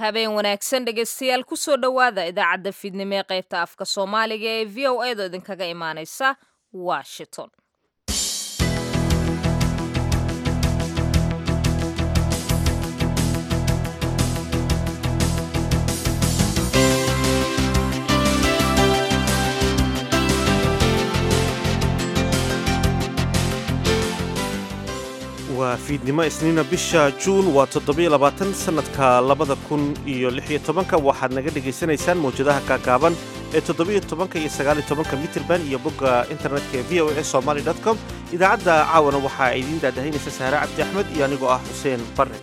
habeen wanaagsan dhegaystayaal kusoo dhowaada idaacadda fiidnimo ee qaybta afka soomaaliga ee v o edo idinkaga imaaneysa washington waa fiidnimo isniina bisha juun waa toddobiyo labaatan sannadka labada kun iyo lixiyo tobanka waxaad naga dhegaysanaysaan mawjadaha kaagaaban ee toddobiyo tobanka iyo sagaaliyo tobanka mitirban iyo bogga internetka ee v o a somaly com idaacadda caawana waxaa idiin daadahaynaysa sahre cabdi axmed iyo anigoo ah xuseen barre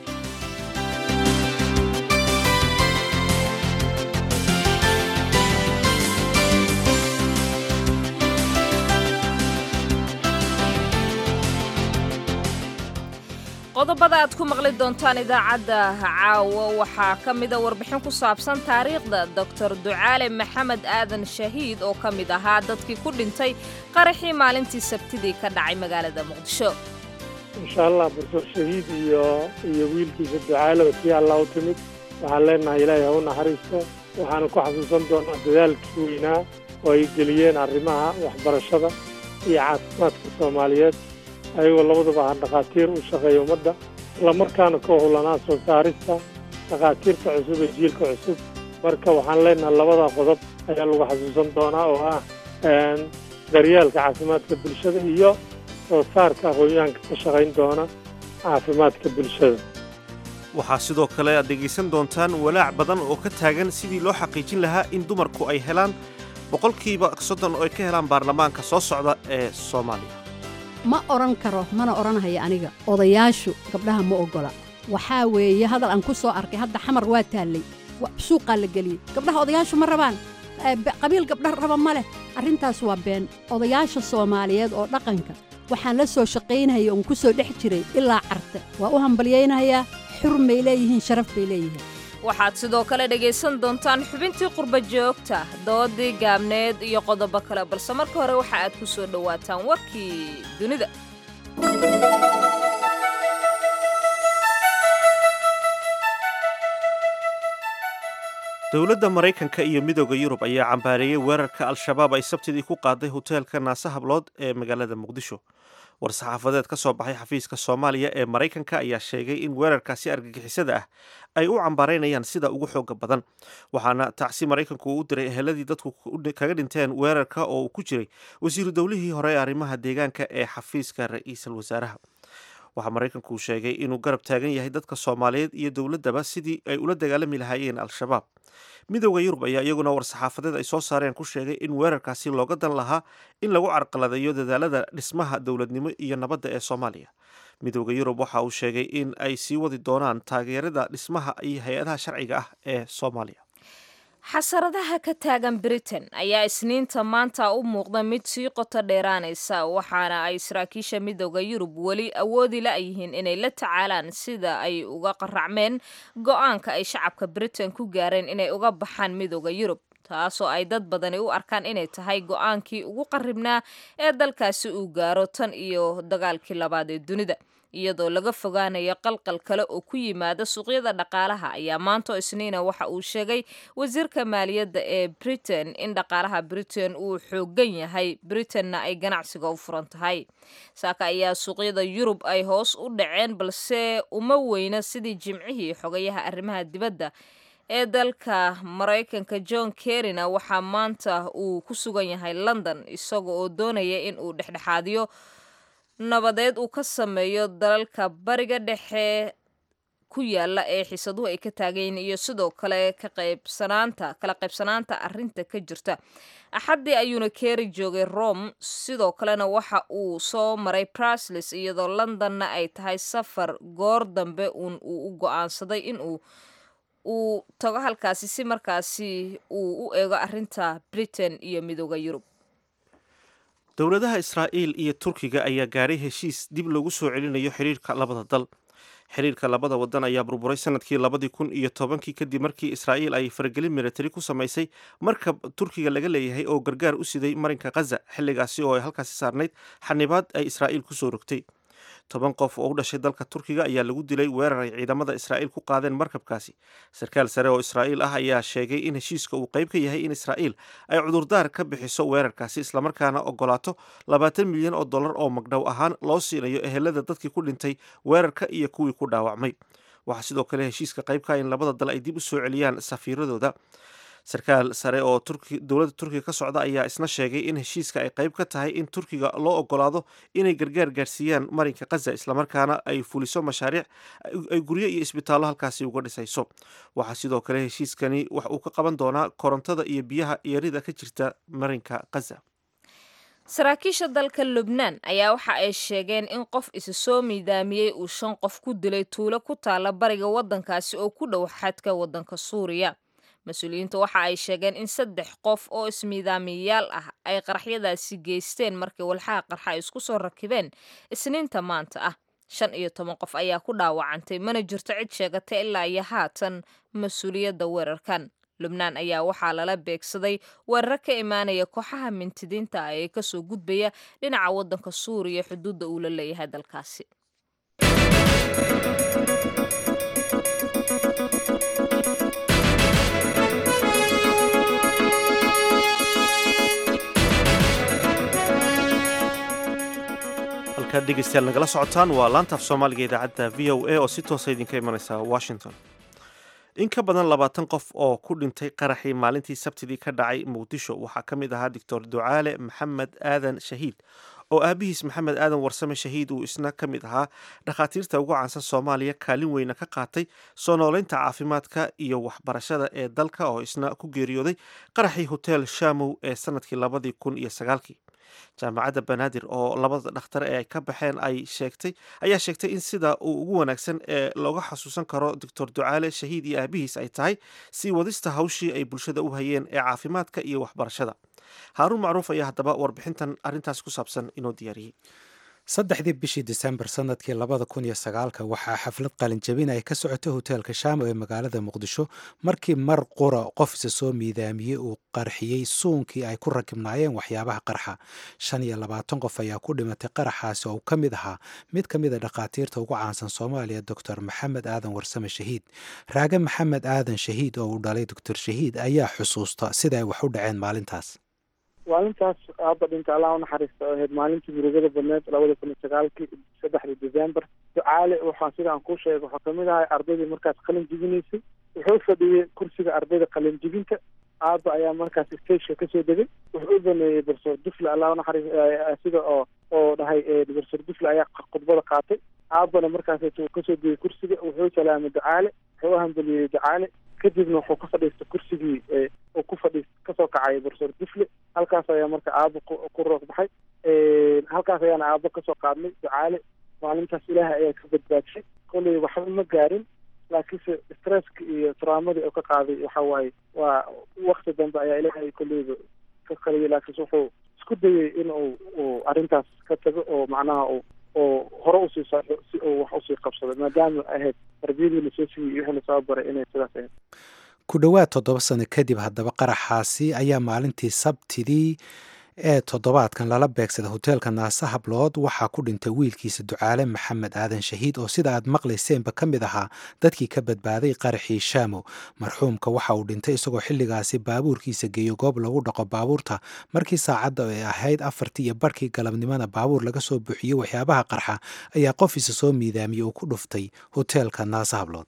qodobada aad ku maqli doontaan idaacadda caawa waxaa ka mida warbixin ku saabsan taariikhda doctor ducaale maxamed aadan shahiid oo ka mid ahaa dadkii ku dhintay qaraxii maalintii sabtidii ka dhacay magaalada muqdisho insha allah doctor shahiid iyo iyo wiilkiisa ducaalaba tii allah u timid waxaan leenahay ilaahay ha u naxariisto waxaana ku xasuusan doonaa dadaalkii weynaa oo ay geliyeen arrimaha waxbarashada iyo caafimaadka soomaaliyeed ayagoo labaduba aha dhakhaatiir u shaqeeya ummadda islamarkaana ka hulanaa soo saarista dhakhaatiirta cusub ee jiilka cusub marka waxaan leenahay labada qodob ayaa lagu xasuusan doonaa oo ah daryeelka caafimaadka bulshada iyo soo saarka aqoon-yahanka ka shaqayn doona caafimaadka bulshada waxaa sidoo kale aad dhegaysan doontaan walaac badan oo ka taagan sidii loo xaqiijin lahaa in dumarku ay helaan boqolkiiba soddon oo ay ka helaan baarlamaanka soo socda ee soomaaliya ma odhan karo mana odhanhaya aniga odayaashu gabdhaha ma oggola waxaa weeye hadal aan ku soo arkay hadda xamar waa taallay suuqaa la geliyey gabdhaha odayaashu ma rabaan qabiil gabdha raba ma leh arrintaas waa been odayaasha soomaaliyeed oo dhaqanka waxaan la soo shaqaynaya oon ku soo dhex jiray ilaa carte waa u hambalyaynayaa xurmay leeyihiin sharaf bay leeyihiin waxaad sidoo kale dhegaysan doontaan xubintii qurba joogta doodii gaabneed iyo qodobo kale balse marka hore waxa aad ku soo dhowaataan warkii dunida dowladda maraykanka iyo midooda yurub ayaa cambaareeyey weerarka al-shabaab ay sabtidii ku qaaday hoteelka naase hablood ee magaalada muqdisho war-saxaafadeed ka soo baxay xafiiska soomaaliya ee maraykanka ayaa sheegay in weerarkaasi argagixisada ah ay u cambaaraynayaan sida ugu xooga badan waxaana tacsi maraykanku uu u diray eheladii dadku kaga dhinteen weerarka oo uu ku jiray wasiiru dowlihii hore ee arrimaha deegaanka ee xafiiska ra-iisul wasaaraha waxaa maraykanku uu sheegay inuu garab taagan yahay dadka soomaaliyeed iyo dowladdaba sidii ay ula dagaalami lahaayeen al-shabaab midooda yurub ayaa iyaguna war-saxaafadeed ay soo saareen ku sheegay in weerarkaasi looga dan lahaa in lagu carqaladeeyo dadaalada dhismaha dowladnimo iyo nabadda ee soomaaliya midooda yurub waxa uu sheegay in ay sii wadi doonaan taageerada dhismaha iyo hay-adaha sharciga ah ee soomaaliya xasaradaha ka taagan britain ayaa isniinta maanta u muuqda mid sii qoto dheeraanaysa waxaana ay saraakiisha midooda yurub weli awoodi la-yihiin inay la tacaalaan sida ay uga qaracmeen go-aanka ay shacabka britain ku gaareen inay uga baxaan midooda yurub taasoo ay dad badani u arkaan inay tahay go-aankii ugu qarribnaa ee dalkaasi uu gaaro tan iyo dagaalkii labaad ee dunida iyadoo laga fogaanayo qalqal kale oo ku yimaada suuqyada dhaqaalaha ayaa maanto isniina waxa uu sheegay wasiirka maaliyadda ee britain in dhaqaalaha britain uu xoogan yahay britainna ay ganacsiga u furan tahay saaka ayaa suuqyada yurub ay hoos u dhaceen balse uma weyna sidii jimcihii xogayaha arrimaha dibadda ee dalka maraykanka john kerryna waxaa maanta uu ku sugan yahay london isaga oo doonaya in uu dhexdhexaadiyo nabadeed uu ka sameeyo dalalka bariga dhexe ku yaala ee xiisaduhu ay ka taagayiin iyo sidoo kale ka qaybsanaanta kala qaybsanaanta arrinta ka jirta axaddii ayuuna keeri joogay rome sidoo kalena waxa uu soo maray brusles iyadoo londonna ay tahay safar goor dambe uun uu u go-aansaday inuu uu tago halkaasi si markaasi uu u eego arrinta britain iyo midooda yurub dowladaha israa'iil iyo turkiga ayaa gaadhay heshiis dib loogu soo celinayo xiriirka labada dal xiriirka labada wadan ayaa burburay sanadkii labadii kun iyo tobankii kadib markii israa'iil ay faragelin militari ku samaysay markab turkiga laga leeyahay oo gargaar u siday marinka khaza xilligaasi oo ay halkaasi saarnayd xanibaad ay israa'iil kusoo rogtay toban qof oo u dhashay dalka turkiga ayaa lagu dilay weerar ay ciidamada israa'iil ku qaadeen markabkaasi sarkaal sare oo israa'iil ah ayaa sheegay in heshiiska uu qayb ka yahay in israa'iil ay cudurdaar ka bixiso weerarkaasi islamarkaana ogolaato labaatan milyan oo dollar oo magdhow ahaan loo siinayo ehelada dadkii ku dhintay weerarka iyo kuwii ku dhaawacmay waxaa sidoo kale heshiiska qaybka in labada dal ay dib u soo celiyaan safiiradooda sarkaal sare oo dowladda turkiga ka socda ayaa isna sheegay in heshiiska ay qayb ka tahay in turkiga loo ogolaado inay gargaar gaarsiiyaan marinka khaza islamarkaana ay fuliso mashaariic ay guryo iyo isbitaallo halkaasi uga dhisayso waxaa sidoo kale heshiiskani wax uu ka qaban doonaa korontada iyo biyaha yarida ka jirta marinka khaza saraakiisha dalka lubnaan ayaa waxa ay sheegeen in qof isa soo miidaamiyey uu shan qof ku dilay tuulo ku taala bariga waddankaasi oo ku dhow xadka waddanka suuriya mas-uuliyiinta waxa ay sheegeen in saddex qof oo ismiidaamiyayaal ah ay qaraxyadaasi geysteen markii walxaha qarxa ay isku soo rakibeen isniinta maanta ah shan iyo toban qof ayaa ku dhaawacantay mana jirto cid sheegatay ilaa iyo haatan mas-uuliyadda weerarkan lubnaan ayaa waxaa lala beegsaday weeraro ka imaanaya kooxaha mintidiinta ah ee kasoo gudbaya dhinaca waddanka suuriya xuduudda uu la leeyahay dalkaasi halkaad dhegeystayaal nagala socotaan waa laantaaf soomaaliga idaacadda v o a oo si toosa idinka imanaysa washington in ka badan labaatan qof oo ku dhintay qaraxii maalintii sabtidii ka dhacay muqdisho waxaa ka mid ahaa doctor ducaale maxamed aadan shahiid oo aabihiis maxamed aadan warsame shahiid uu isna ka mid ahaa dhakhaatiirta ugu caansan soomaaliya kaalin weyna ka qaatay soo nooleynta caafimaadka iyo waxbarashada ee dalka oo isna ku geeriyooday qaraxii hotel shamow ee sanadkii labadii kun iyo sagaalkii jaamacadda banaadir oo labada dhakhtar ee ay ka baxeen ay sheegtay ayaa sheegtay in sida uu ugu wanaagsan ee looga xasuusan karo doctor ducaale shahiid iyo aabihiis ay tahay sii wadista hawshii ay bulshada u hayeen ee caafimaadka iyo waxbarashada haaruun macruuf ayaa haddaba warbixintan arrintaas ku saabsan inoo diyaariyey saddexdii bishii disembar sanadkii labada kun iyo sagaalka waxaa xaflad qalinjabin ay ka socotay hoteelka shaamo ee magaalada muqdisho markii mar qura qof isa soo miidaamiyey uu qarxiyey suunkii ay ku rakibnaayeen waxyaabaha qarxa shan iyo labaatan qof ayaa ku dhimatay qaraxaasi oo ka mid ahaa mid ka mid a dhakhaatiirta ugu caansan soomaaliya doctor maxamed aadan warsame shahiid raage maxamed aadan shahiid oo uu dhalay doctor shahiid ayaa xusuusta sida ay wax u dhaceen maalintaas maalintaas aaba dhinta allah unaxariista oo ahayd maalintii murugada badneed labada kun iyo sagaalkii saddexdii december ducaale waxaa sida aan kuu sheegay waxaa kamid ahay ardaydii markaas qalin jibinaysay wuxuu fadhiyey kursiga ardayda qalin jibinta aaba ayaa markaas stageka kasoo degay wuxuu u baneeyey barsoor dufle allah unaxariis sida oo oo dhahay barsoor dufle ayaa khudbada qaatay aabana markaas uu kasoo degay kursiga wuxuu salaamay ducaale wuxuu u hambeliyey ducaale kadibna wuxuu ka fadhiistay kursigii uu ku fadhiis kasoo kacay barsoor dufle halkaas ayaa marka aabo ku roog baxay halkaas ayaana aabo kasoo qaadnay ducaale maalintaas ilaahay ayaa ka badbaadshay kolley waxba ma gaarin laakiinse stresska iyo traumadii oo ka qaaday waxa waaye waa wakti dambe ayaa ilaahay kolleyba ka qaliyay laakiinse wuxuu isku dayay in uu uu arrintaas ka tago oo macnaha uu oo hore usii socdo si uu wax usii qabsado maadaama ahayd tarbiyadii lasoo siiyey iyo wixii lasoo baray inay sidaas ahayd ku dhowaad toddoba sano kadib haddaba qaraxaasi ayaa maalintii sabtidii ee toddobaadkan lala beegsaday hoteelka naase hablood waxaa ku dhintay wiilkiisa ducaale maxamed aadan shahiid oo sida aad maqlayseenba ka mid ahaa dadkii ka badbaaday qaraxii shaamo marxuumka waxa uu dhintay isagoo xilligaasi baabuurkiisa geeyo goob lagu dhaqo baabuurta markii saacadda ay ahayd afartii iyo barhkii galabnimada baabuur laga soo buuxiyey waxyaabaha qarxa ayaa qof isa soo miidaamiyey uu ku dhuftay hoteelka naase hablood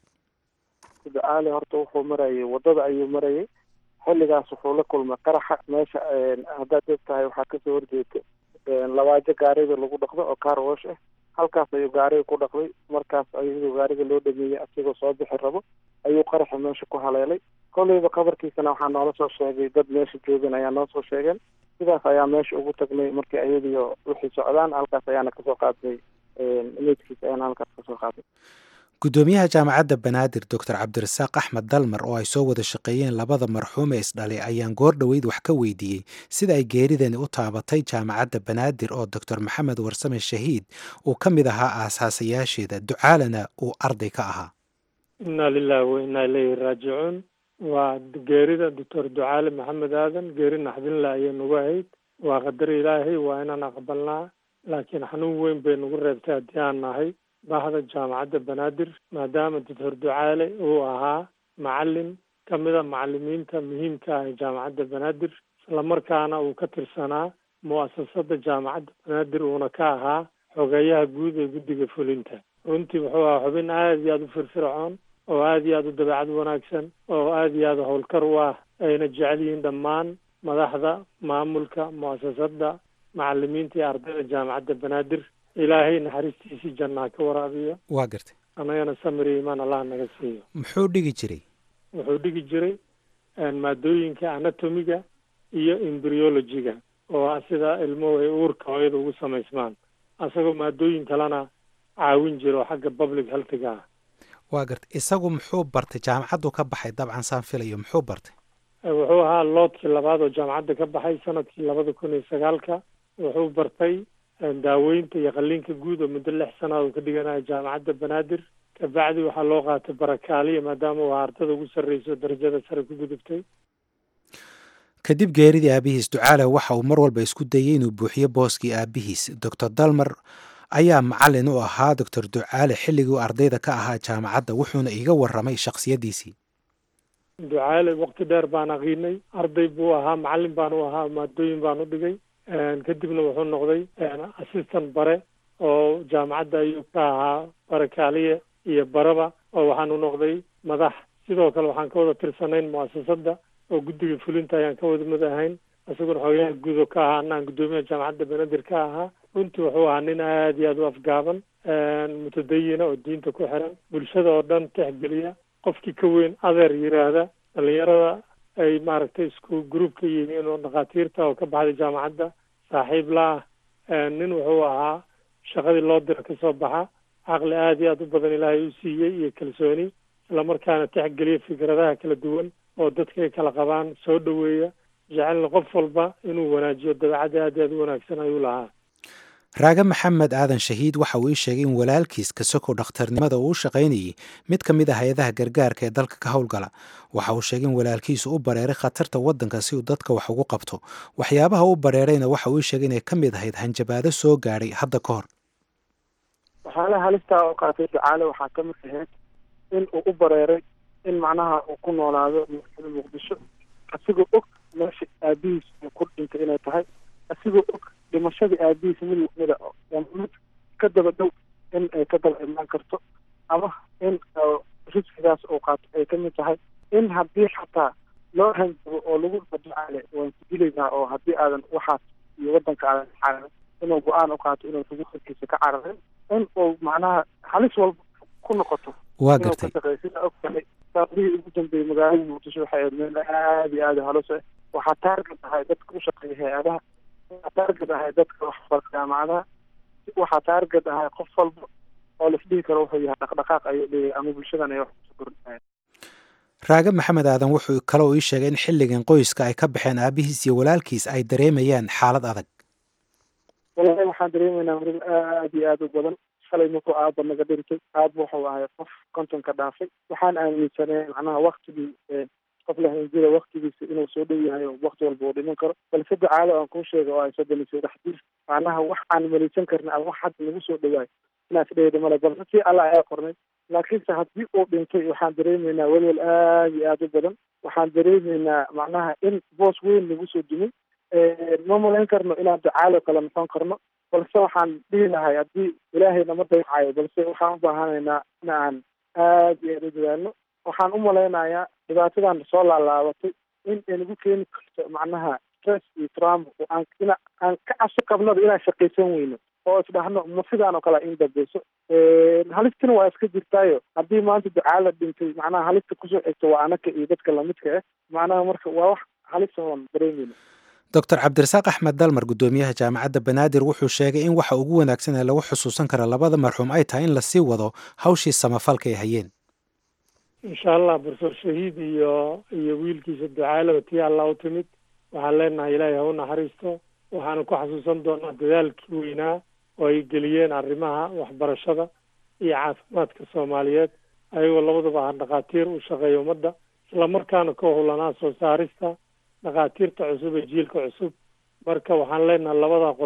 ducaale horta wuxuu marayay waddada ayuu marayay xilligaas wuxuu la kulmay qaraxa meesha haddaad og tahay waxaa kasoo horjeeda labaajo gaariga lagu dhaqdo oo car wash ah halkaas ayuu gaariga ku dhaqday markaas ayadoo gaariga loo dhameeyey asigoo soo bixi rabo ayuu qaraxa meesha ku haleelay kolleyba qabarkiisana waxaa noola soo sheegay dad meesha joogan ayaa noo soo sheegeen sidaas ayaa meesha ugu tagnay markii ayadiio wixii socdaan halkaas ayaana kasoo qaadnay meydkiisa ayaana halkaas kasoo qaadnay guddoomiyaha jaamacadda banaadir doctor cabdirasaaq axmed dalmar oo ay soo wada shaqeeyeen labada marxuum ee isdhalay ayaan goor dhoweyd wax ka weydiiyey sida ay geeridani u taabatay jaamacadda banaadir oo doctor maxamed warsame shahiid uu ka mid ahaa aasaasayaasheeda ducaalana uu arday ka ahaa inna lilahi wa inna ilayhi raajicuun waa geerida doctor ducaale maxamed aadan geeri naxdinla ayay nagu ahayd waa qadar ilaahay waa inaan aqbalnaa laakiin xanuun weyn bay nagu reebtay haddii aan nahay bahda jaamacadda banaadir maadaama doctor ducaale uu ahaa macalin ka mida macalimiinta muhiimka ah ee jaamacadda banaadir islamarkaana uu ka tirsanaa mu'asasada jaamacadda banaadir uuna ka ahaa xogeeyaha guud ee guddiga fulinta runtii wuxuu ahaa xubin aada iyo aada u firfircoon oo aada iyo aada u dabeecad wanaagsan oo aada iyo aada howlkar u ah ayna jecel yihiin dhammaan madaxda maamulka mu'asasada macalimiinta iyo ardayda jaamacadda banaadir ilaahay naxariistiisii jannaa ka waraabiyo waa gartay annagana samiri imaan allah naga siiyo muxuu dhigi jiray wuxuu dhigi jiray maadooyinka anatomiga iyo embryologiga oo ah sida ilmuhu ay uurka hooyada ugu samaysmaan asagoo maadooyin kalena caawin jira oo xagga public healthiga ah waa gartay isagu muxuu bartay jaamacaddu ka baxay dabcan saan filayo muxuu bartay wuxuu ahaa loodkii labaad oo jaamacadda ka baxay sanadkii labada kun iyo sagaalka wuxuu bartay daaweynta iyo qalliinka guud oo muddo lix sanaad uu ka dhiganayo jaamacadda banaadir kabacdi waxaa loo qaatay barakaaliya maadaama uu ardada ugu sarreyso darajada sare ku gudubtay kadib geeridii aabihiis ducaale waxa uu mar walba isku dayey inuu buuxiyo booskii aabihiis doctor dalmar ayaa macalin u ahaa doctor ducaale xilligii uu ardayda ka ahaa jaamacadda wuxuuna iga warramay shakhsiyaddiisii ducaale waqti dheer baan aqiinay arday buu ahaa macalin baan u ahaa maadooyin baan u dhigay kadibna wuxuu noqday assistant bare oo jaamacadda ayuu ka ahaa barakaaliye iyo baraba oo waxaanu noqday madax sidoo kale waxaan ka wada tirsanayn mu'asasada oo guddiga fulinta ayaan ka wada mid ahayn isaguna xoogayaha guud oo ka ahaa anaan guddoomiyaha jaamacadda banaadir ka ahaa runtii wuxuu ahaa nin aada iyo aada u afgaaban mutadayina oo diinta ku xiran bulshada oo dhan tixgeliya qofkii ka weyn adeer yiraahda dhalinyarada ay maaragtay isku group ka yihiin oo dhakhaatiirta oo ka baxday jaamacadda saaxiib la ah nin wuxuu ahaa shaqadii loo dira kasoo baxa caqli aada iyo aada u badan ilaahay u siiyey iyo kalsooni islamarkaana tixgeliya fikradaha kala duwan oo dadka ay kala qabaan soo dhoweeya jecelna qof walba inuu wanaajiyo dabeecadda aada iyo aada u wanaagsan ayuu lahaa raage maxamed aadan shahiid waxa uu ii sheegay in walaalkiis kasoko dhakhtarnimada uu u shaqaynayey mid ka mid ah hay-adaha gargaarka ee dalka ka howlgala waxa uu sheegay in walaalkiisu u bareeray khatarta waddanka si uu dadka wax ugu qabto waxyaabaha u bareerayna waxa uu ii sheegay inay ka mid ahayd hanjabaado soo gaadhay hadda ka hor waxyaalaha halistaa oo qaatay ducaale waxaa ka mid ahayd in uu u bareeray in macnaha uu ku noolaado magaalada muqdisho asigoo og meesha aabihiis uu ku dhintay inay tahay asigoo og dhimashadii aabihiis mid lamida mid ka daba dhow in ay ka daba imaan karto ama in riskigaas uu qaato ay ka mid tahay in haddii xataa loo hanjabo oo lagu ducaale waan ku dilaynaa oo haddii aadan waxaas iyo waddanka aadan xaaran inuu go-aan u qaato inuu xuquuqkiisa ka cararin in uu macnaha halis walba ku noqoto waa gartay sida og tahay saadihii ugu dambeeyey magaalada muqdisho waxay ahayd meel aada iyo aada halos ah waxaa taargad ahay dadka u shaqeeya hay-adaha waxaa taargad ahay dadka waxbarka jaamacadaha waxaa taargad ahay qof walba oo laisdhihi karo wuxuu yahay dhaqdhaqaaq ayuu leeyahay ama bulshadan ay wax kusoo kordhinayan raage maxamed aadan wuxuu kaloo ii sheegay in xilligan qoyska ay ka baxeen aabihiis iyo walaalkiis ay dareemayaan xaalad adag walahi waxaan dareemaynaa marin aada iyo aada u badan shalay markuu aaba naga dhintay aaba wuxuu ahay qof kontonka dhaafay waxaan aaminsanay macnaha waktigii qof lahanjida waktigiisa inuu soo dhow yahay oo wakti walba uu dhiman karo balse ducaalo aan kuu sheega oo ay soddon iyo saddex jir macnaha wax aan malaysan karna ama wax hadda nagu soo dhawaay inaas dhehda male balse si alla ayaa qornay laakiinse haddii uu dhintay waxaan dareemaynaa welwel aada iyo aada u badan waxaan dareemaynaa macnaha in boos weyn nagu soo dumay ma malayn karno inaan ducaalo kale noqon karno balse waxaan dhihi lahay haddii ilaahay nama daycayo balse waxaan u baahanaynaa in aan aada iyo aada u dadaalno waxaan u malaynayaa dhibaatadan soo laalaabatay in ay nagu keeni karto macnaha stress iyo trauma oo aan ina aan ka cabsi qabnaba inaan shaqaysan weyno oo isdhahno ma sidaan oo kale in dambeyso halistina waa iska jirtaayo haddii maanta ducaala dhintay macnaha halista kusoo xigta waa anaka iyo dadka lamidka ah macnaha marka waa wax halisa oon dareemeyno doctor cabdirasaaq axmed dalmar guddoomiyaha jaamacadda banaadir wuxuu sheegay in waxa ugu wanaagsan ee lagu xusuusan kara labada marxuum ay tahay in lasii wado hawshii samafalka ay hayeen insha allah barsoor shahiid iyo iyo wiilkiisa ducaalaba tii allah u timid waxaan leenahay ilaahay ha u naxariisto waxaanu ku xasuusan doonaa dadaalkii weynaa oo ay geliyeen arrimaha waxbarashada iyo caafimaadka soomaaliyeed ayagoo labadaba ah dhakhaatiir u shaqeeya ummadda islamarkaana ka howlanaa soo saarista dhakhaatiirta cusub ee jiilka cusub marka waxaan leenahay labada qodob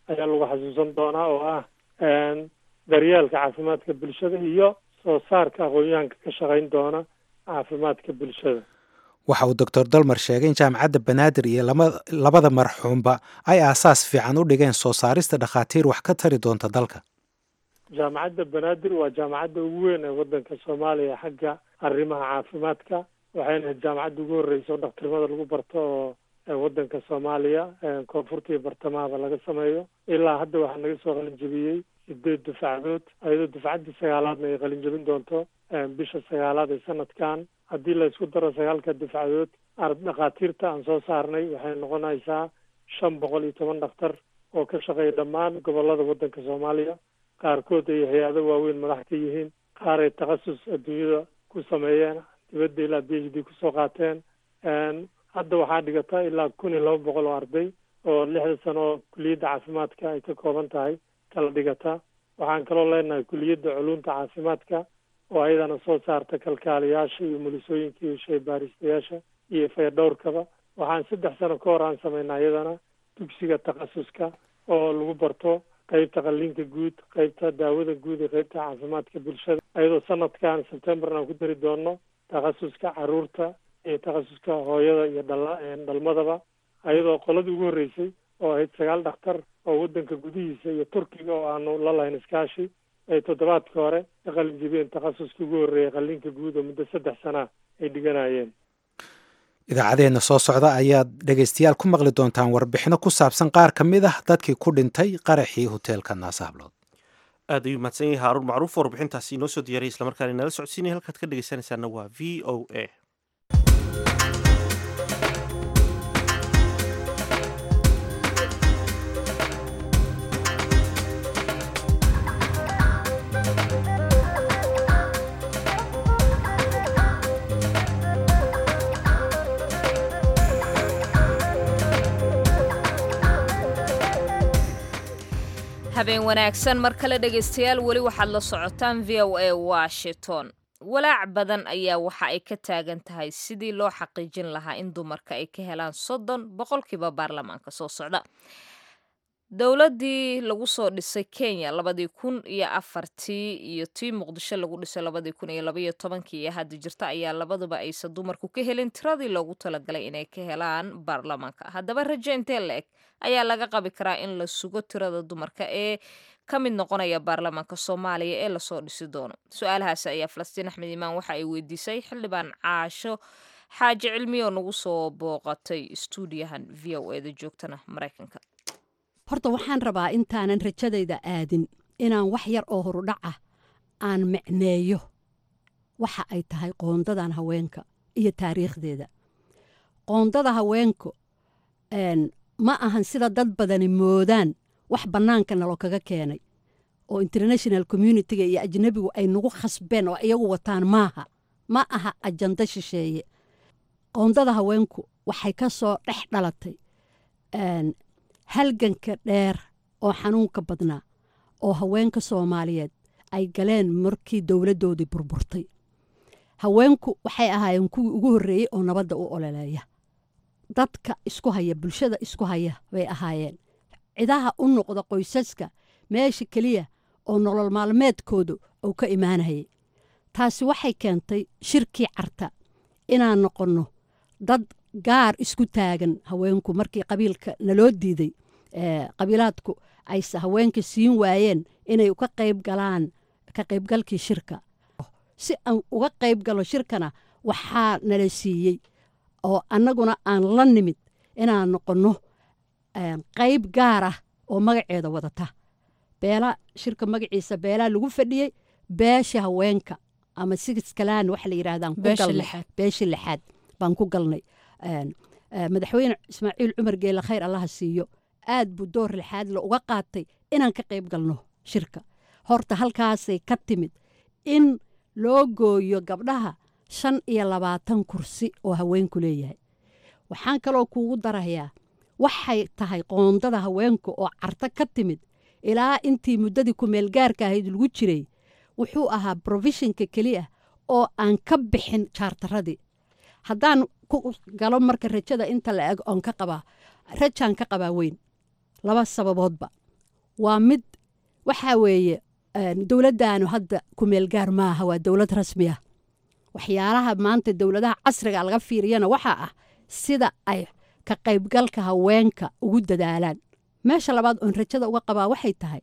ayaa lagu xasuusan doonaa oo ah daryeelka caafimaadka bulshada iyo soo saarka aqoon-yahanka ka shaqayn doona caafimaadka bulshada waxa uu doctor dalmar sheegay in jaamacadda banaadir iyo labada marxuumba ay aasaas fiican u dhigeen soo saarista dhakhaatiir wax ka tari doonta dalka jaamacadda banaadir waa jaamacadda ugu weyn ee waddanka soomaaliya xagga arrimaha caafimaadka waxayna ahayd jaamacadda ugu horreysa oo dhakhtarnimada lagu barto oo waddanka soomaaliya koonfurta iyo bartamahaba laga sameeyo ilaa hadda waxaa naga soo qalinjabiyey sideed dufacdood ayadoo dufcaddii sagaalaadna ay qalinjabin doonto bisha sagaalaad ee sanadkan haddii la isku daro sagaalka dufcadood dhakhaatiirta aan soo saarnay waxay noqonaysaa shan boqol iyo toban dhakhtar oo ka shaqeeya dhammaan gobollada waddanka soomaaliya qaarkood ay hay-ado waaweyn madax ka yihiin qaar ay takhasus adduunyada ku sameeyeen dibadda ilaa b h d kusoo qaateen hadda waxaa dhigata ilaa kun iyo laba boqol oo arday oo lixda sano oo kuliyadda caafimaadka ay ka kooban tahay kala dhigata waxaan kaloo leenahay kuliyadda culunta caafimaadka oo ayadana soo saarta kalkaaliyaasha iyo mulisooyinka iyo shaybaaristayaasha iyo fayadhowrkaba waxaan saddex sano ka hor aan sameynaa iyadana dugsiga takhasuska oo lagu barto qeybta qalliinka guud qeybta daawada guud iyo qeybta caafimaadka bulshada ayadoo sanadkan sebtembarna aan ku dari doono takhasuska caruurta iyo takhasuska hooyada iyo dhala dhalmadaba ayadoo qoladii ugu horreysay oo ahayd sagaal dhakhtar oo waddanka gudihiisa iyo turkiga oo aanu la lahayn iskaashi ay toddobaadka hore ka qalin jibiyeen takhasuskii ugu horreeyay qalliinka guud oo muddo saddex sanaa ay dhiganayeen idaacadeenna soo socda ayaad dhegaystayaal ku maqli doontaan warbixino ku saabsan qaar ka mid ah dadkii ku dhintay qaraxii hoteelka naasahablood aad ayuu mahadsan yahay haaruun macruuf warbixintaasi inoo soo diyaariyay islamarkaana inala socodsiinaya halkaad ka dhegaysanaysaana waa v o a habeen wanaagsan mar kale dhegaystayaal weli waxaad la socotaan v o a washington walaac badan ayaa waxa ay ka taagan tahay sidii loo xaqiijin lahaa in dumarka ay ka helaan soddon boqolkiiba baarlamaanka soo socda dowladdii lagu soo dhisay kenya labadii kun iyo afartii iyo tii muqdisho lagu dhisay labadii kun iyo labaiyo tobankii iyo hadda jirta ayaa labaduba aysan dumarku ka helin tiradii loogu talagalay inay ka helaan baarlamaanka haddaba rajo intee la eg ayaa laga qabi karaa in la sugo tirada dumarka ee ka mid noqonaya baarlamaanka soomaaliya ee lasoo dhisi doono su-aalahaasi ayaa falastiin axmed imaan waxa ay weydiisay xildhibaan caasho xaaji cilmi oo nagu soo booqatay stuudiyahan v o eda joogtana maraykanka horta waxaan rabaa intaanan rajadayda aadin inaan wax yar oo horudhac ah aan micneeyo waxa ay tahay qoondadan haweenka iyo taariikhdeeda qoondada haweenku ma ahan sida dad badani moodaan wax bannaanka nalo kaga keenay oo international communitiga iyo ajnabigu ay nagu khasbeen oo iyagu wataan maaha ma aha ajando shisheeye qoondada haweenku waxay ka soo dhex dhalatay halganka dheer oo xanuunka badnaa oo haweenka soomaaliyeed ay galeen markii dowladdoodii burburtay haweenku waxay ahaayeen kuwii ugu horreeyey oo nabadda u ololeeya dadka isku haya bulshada isku haya bay ahaayeen cidaha u noqda qoysaska meesha keliya oo nolol maalmeedkoodu uu ka imaanayay taasi waxay keentay shirkii carta inaan noqonno dad gaar isku taagan haweenku markii qabiilka naloo diiday qabiilaadku ayse haweenka siin waayeen inay uga qayb galaan ka qaybgalkii shirka si aan uga qayb galo shirkana waxaa nala siiyey oo annaguna aan la nimid inaan noqonno qayb gaar ah oo magaceeda wadata beela shirka magaciisa beelaa lagu fadhiyey beesha haweenka ama sigiskalaan waxa la yidhahdaan beesha lixaad baan ku galnay madaxweyne ismaaciil cumar geele khayr allaha siiyo aad buu door lixaadle uga qaatay inaan ka qayb galno shirka horta halkaasay ka timid in loo gooyo gabdhaha shan iyo labaatan kursi oo haweenku leeyahay waxaan kaloo kuugu darayaa waxay tahay qoondada haweenka oo carto ka timid ilaa intii muddadii kumeelgaarka ahayd lagu jiray wuxuu ahaa brofeshinka keliya oo aan ka bixin jaartaradii haddaan ku galo marka rajada inta la eg oon ka qabaa rajaan ka qabaa weyn laba sababoodba waa mid waxaa weeye dowladdaanu hadda kumeelgaar maaha waa dowlad rasmi ah waxyaalaha maanta dowladaha casriga laga fiiriyana waxaa ah sida ay ka qaybgalka haweenka ugu dadaalaan meesha labaad oon rajada uga qabaa waxay tahay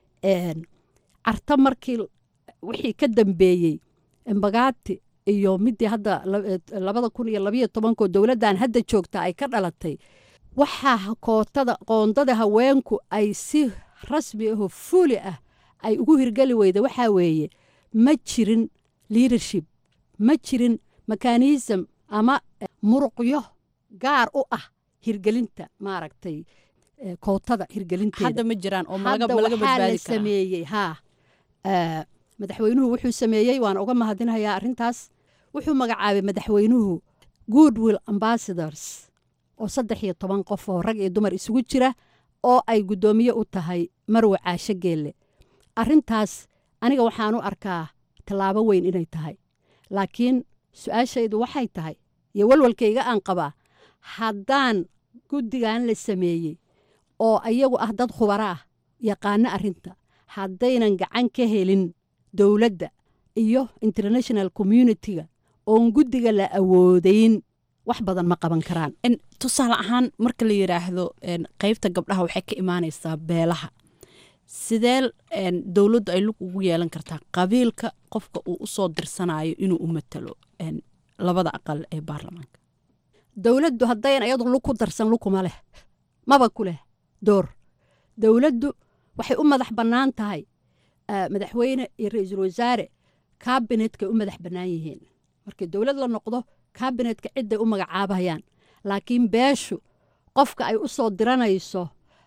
carta markii wixii ka dambeeyey embagaati iyo midii hadda labada kun iyo labayo tobankoo dowladdan hadda joogta ay ka dhalatay waxaa kootada qoondada haweenku ay si rasmi ahoo fuuli ah ay ugu hirgeli weyda waxaa weeye ma jirin leadership ma jirin mekanism ama muruqyo gaar u ah hirgelinta maaragtay kootada hirgelinteeda hadda ma jiraan oo hadda malaga malaga waxaa la badbaadi karaa sameeyey haa Eh, madaxweynuhu wuxuu sameeyey waan uga mahadinayaa arrintaas wuxuu magacaabay madaxweynuhu goodwill ambassadors oo saddex iyo toban qof oo rag iyo dumar isugu jira oo ay guddoomiye u tahay marwe caasho geelle arrintaas aniga waxaan u arkaa tallaabo weyn inay tahay laakiin su-aashaydu waxay tahay iyo walwalkayga aan qabaa haddaan guddigan la sameeyey oo iyagu ah dad khubaro ah yaqaano arrinta haddaynan gacan ka helin dowladda iyo international communitiga oon guddiga la awoodayn wax badan ma qaban karaan En, tusaale ahaan marka la yidhaahdo en, qaybta gabdhaha waxay ka imaanaysaa beelaha sidee en, dowladdu ay lug ugu yeelan kartaa qabiilka qofka uu usoo dirsanayo inuu u matalo en, labada aqal ee baarlamaanka dowladdu haddayan iyadu lug ku darsan lugkuma leh maba ku leh door dowladdu waxay u madax bannaan tahay eh, madaxweyne iyo ra-iisul wasaare kaabinetkay u madax bannaan yihiin markii dowlad la noqdo kaabinetka cidday u magacaabayaan laakiin beeshu qofka ay u soo diranayso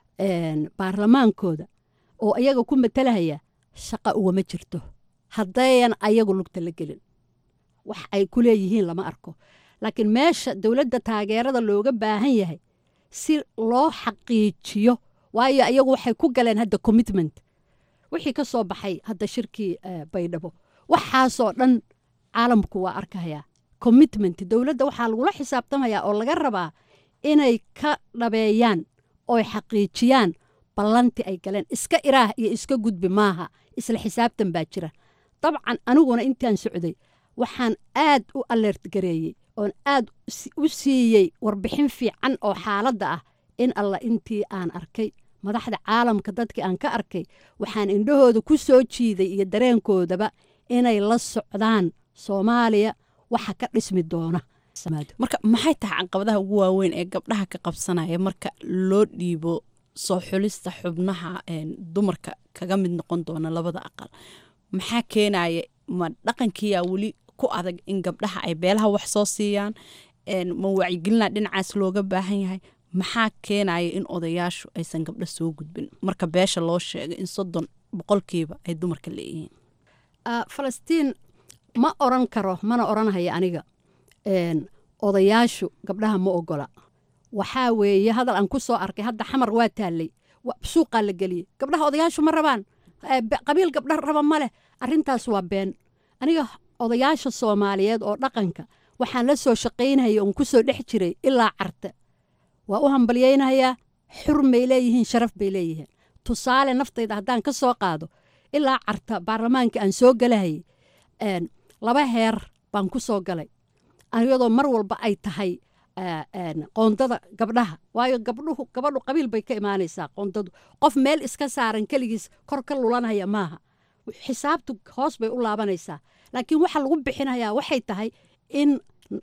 en, baarlamaankooda oo iyaga ku matalahaya shaqa ugama jirto haddayan ayagu lugta la gelin wax ay ku leeyihiin lama arko laakiin meesha dowladda taageerada looga baahan yahay si loo xaqiijiyo waayo iyagu waxay ku galeen hadda commitment wixii ka soo baxay hadda shirkii eh, baydhabo waxaasoo dhan caalamku waa arkayaa commitment dowladda waxaa lagula xisaabtamayaa oo laga rabaa inay ka dhabeeyaan oy xaqiijiyaan ballanti ay galeen iska iraah iyo iska gudbi maaha isla xisaabtan baa jira dabcan aniguna intaan socday waxaan aad u alert gareeyey oon aad si- u siiyey warbixin fiican oo xaaladda ah in alla intii aan arkay madaxda caalamka dadkii aan ka arkay waxaan indhahooda ku soo jiiday iyo dareenkoodaba inay la socdaan soomaaliya waxa ka dhismi doona marka maxay tahay caqabadaha ugu waaweyn ee gabdhaha ka qabsanaya marka loo dhiibo soo xulista xubnaha en, dumarka kaga mid noqon doona labada aqal maxaa keenaya ma dhaqankiyaa weli ku adag in gabdhaha ay beelaha wax soo siiyaan en, ma wacyigelina dhinacaas looga baahan yahay maxaa keenaya in odayaashu aysan gabdho soo gudbin marka beesha loo sheegay in soddon boqolkiiba ay dumarka leeyihiin Ah, falastiin ma oran karo mana oranhaya aniga En, odayaashu gabdhaha ma ogola waxaa weeye hadal aan ku soo arkay hadda xamar waa taallay wa- suuqaa la geliyey gabdhaha odayaashu ma rabaan Eh, be- qabiil gabdha raba ma leh arrintaas waa been aniga odayaasha soomaaliyeed oo dhaqanka waxaan la soo shaqaynayay oon ku soo dhex jiray ilaa carte waa u hambalyaynayaa xurmay leeyihiin sharaf bay leeyihiin tusaale naftayda haddaan ka soo qaado ilaa carta baarlamaanka aan soo galahayay en, laba heer baan ku soo galay iyadoo mar walba ay tahay eh, en, qoondada gabdhaha waayo gabdhuhu gabadhu qabiil bay ka imaanaysaa qoondadu qof meel iska saaran keligiis kor ka lulanaya maaha xisaabtu hoos bay u laabanaysaa laakiin waxa lagu bixinayaa waxay tahay in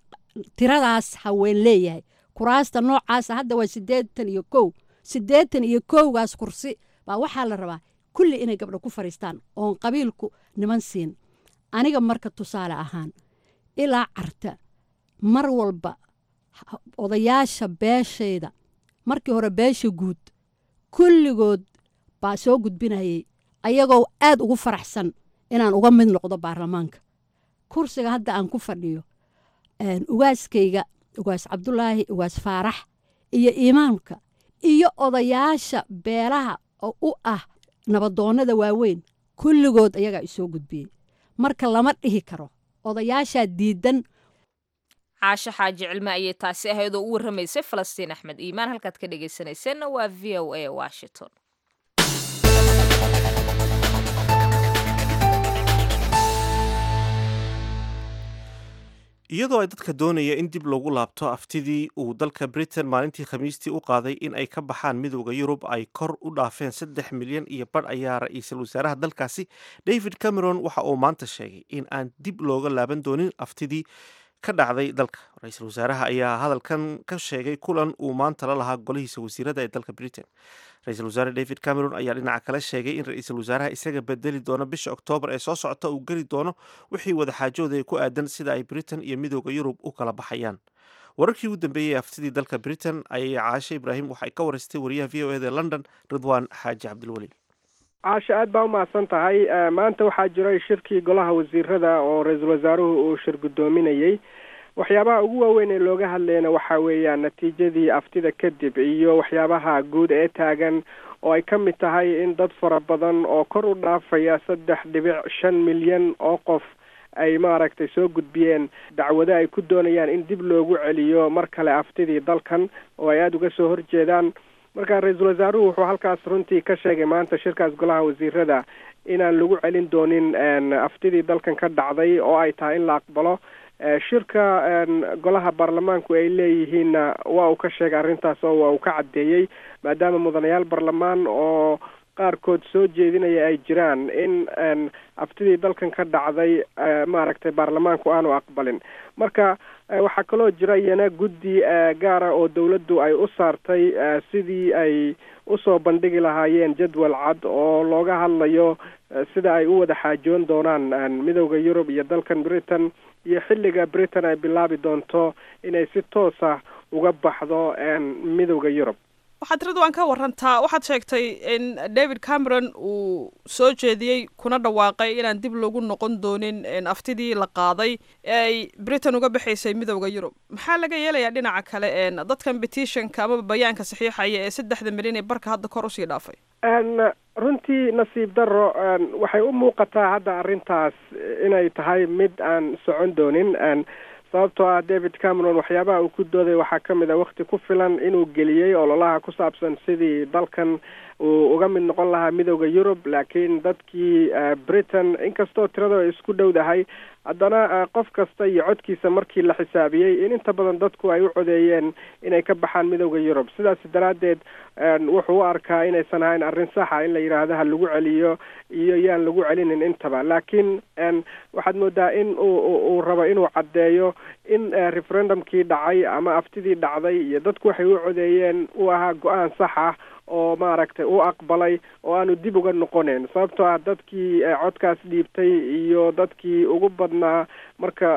tiradaas haween leeyahay kuraasta noocaasa hadda waa siddeetan iyo kow siddeetan iyo kowgaas kursi baa waxaa la rabaa kulli inay gabdho ku fadhiistaan oon qabiilku niman siin aniga marka tusaale ahaan ilaa carta mar walba ha- odayaasha beeshayda markii hore beesha guud kulligood baa soo gudbinayay ayagoo aad ugu faraxsan inaan uga mid noqdo baarlamaanka kursiga hadda aan ku fadhiyo een, ugaaskayga ugaas cabdulaahi ugaas faarax iyo imaamka iyo odayaasha beelaha oo u ah nabadoonnada waaweyn kulligood ayagaa isoo gudbiyey marka lama dhihi karo odayaashaa diidan caasho xaaji cilme ayay taasi ahayd oo u warramaysay falastiin axmed iimaan halkaad ka dhegaysanayseena waa v o a washington iyadoo ay dadka doonaya in dib loogu laabto aftidii uu dalka britain maalintii khamiistii u qaaday in ay ka baxaan midowda yurub ay kor u dhaafeen saddex milyan iyo badh ayaa ra-iisul wasaaraha dalkaasi david cameron waxa uu maanta sheegay in aan dib looga laaban doonin aftidii ka dhacday dalka ra-iisul wasaaraha ayaa hadalkan ka sheegay kulan uu maanta la lahaa golihiisa wasiirada ee dalka britain ra-iisul wasaare david cameron ayaa dhinaca kale sheegay in ra-iisul wasaaraha isaga bedeli doono bisha oktoobar ee soo socota uu geli doono wixii wadaxaajooda ku aadan sida ay britain iyo midooda yurub u kala baxayaan wararkii ugu dambeeyey aftidii dalka britain ayay caashe ibraahim waxay ka wareystay wariyaha v o eda ee london ridwan xaaji cabdilweli caashe aad baa umahadsan tahay maanta waxaa jiray shirkii golaha wasiirada oo ra-iisul wasaaruhu uu shir guddoominayey waxyaabaha ugu waaweyn ee looga hadlayna waxaa weeyaan natiijadii aftida kadib iyo waxyaabaha guud ee taagan oo ay ka mid tahay in dad fara badan oo kor u dhaafaya saddex dhibic shan milyan oo qof ay maaragtay soo gudbiyeen dacwado ay ku doonayaan in dib loogu celiyo mar kale aftidii dalkan oo ay aada uga soo horjeedaan marka ra-iisul wasaaruhu wuxuu halkaas runtii ka sheegay maanta shirkaas golaha wasiirada inaan lagu celin doonin aftidii dalkan ka dhacday oo ay tahay in la aqbalo shirka golaha baarlamaanku ay leeyihiinna waa uu ka sheegay arrintaas oo waa uu ka caddeeyey maadaama mudanayaal baarlamaan oo qaarkood soo jeedinaya ay jiraan in aftidii dalkan ka dhacday maaragtay baarlamaanku aanu aqbalin marka waxaa kaloo jira iyana guddi gaara oo dawladdu ay u saartay sidii ay usoo bandhigi lahaayeen jadwal cad oo looga hadlayo sida ay u wada xaajoon doonaan midowda yurub iyo dalkan britain iyo xilliga britain ay bilaabi doonto inay si toosa uga baxdo midowda yurub waxaad ridwan ka warantaa waxaad sheegtay in david cameron uu soo jeediyey kuna dhawaaqay inaan dib loogu noqon doonin aftidii la qaaday ee ay britain uga baxaysay midowda yurub maxaa laga yeelayaa dhinaca kale dadkan petitionka amaba bayaanka saxiixaya ee saddexda milyan ee barka hadda kor usii dhaafay runtii nasiib daro waxay u muuqataa hadda arrintaas inay tahay mid aan socon doonin sababtoo ah david cameron waxyaabaha uu ku dooday waxaa ka mid a wakti ku filan inuu geliyey ololaha ku saabsan sidii dalkan uu uga mid noqon lahaa midowda yurub laakiin dadkii britain inkastoo tirada ay isku dhowdahay haddana qof kasta iyo codkiisa markii la xisaabiyey in inta badan dadku ay u codeeyeen inay ka baxaan midowda yurub sidaas daraaddeed wuxuu u arkaa inaysan ahayn arrin saxa in la yidhaahdo ha lagu celiyo iyo yaan lagu celinin intaba laakiin waxaad moodaa in uu rabo inuu caddeeyo in referendumkii dhacay ama aftidii dhacday iyo dadku waxay u codeeyeen uu ahaa go-aan sax ah oo maaragtay u aqbalay oo aanu dib uga noqoneyn sababtoo ah dadkii codkaas dhiibtay iyo dadkii ugu badnaa marka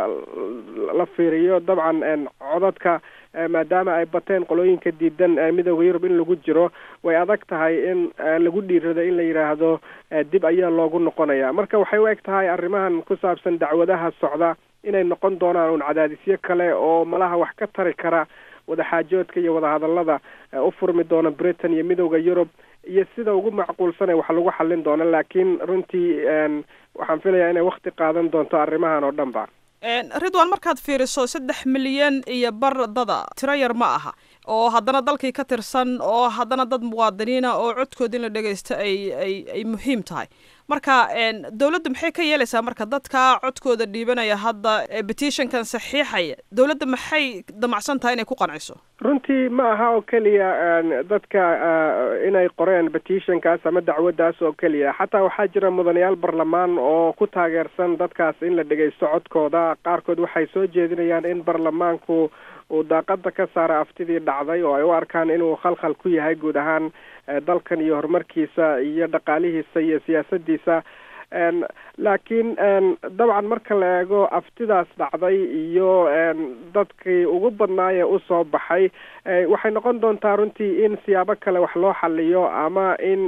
la fiiriyo dabcan codadka maadaama ay bateen qolooyinka diidan midowda yurub in lagu jiro way adag tahay in lagu dhiirado in la yidhaahdo dib ayaa loogu noqonaya marka waxay u eg tahay arrimahan ku saabsan dacwadaha socda inay noqon doonaan un cadaadisyo kale oo malaha wax ka tari kara wadaxaajoodka iyo wadahadallada u furmi doona britain iyo midowda yurub iyo sida ugu macquulsane wax lagu xallin doono laakiin runtii waxaan filayaa inay wakti qaadan doonto arrimahan oo dhan ba ridwan markaad fiiriso saddex milyan iyo bar dada tiro yar ma aha oo haddana dalkii ka tirsan oo haddana dad muwaadiniina oo codkooda in la dhegaysto ay ay ay muhiim tahay marka dowladda maxay ka yeelaysaa marka dadka codkooda dhiibanaya hadda petitionkan saxiixaya dowladda maxay damacsan tahay inay ku qanciso runtii ma aha oo keliya dadka inay qoreen petitionkaas ama dacwaddaas oo keliya xataa waxaa jira mudanayaal barlamaan oo ku taageersan dadkaas in la dhegaysto codkooda qaarkood waxay soo jeedinayaan in barlamaanku uu daaqada ka saara aftidii dhacday oo ay u arkaan inuu khalkhal ku yahay guud ahaan dalkan iyo horumarkiisa iyo dhaqaalihiisa iyo siyaasadiisa laakiin dabcan marka la eego aftidaas dhacday iyo dadkii ugu badnaayee usoo baxay waxay noqon doontaa runtii in siyaabo kale wax loo xaliyo ama in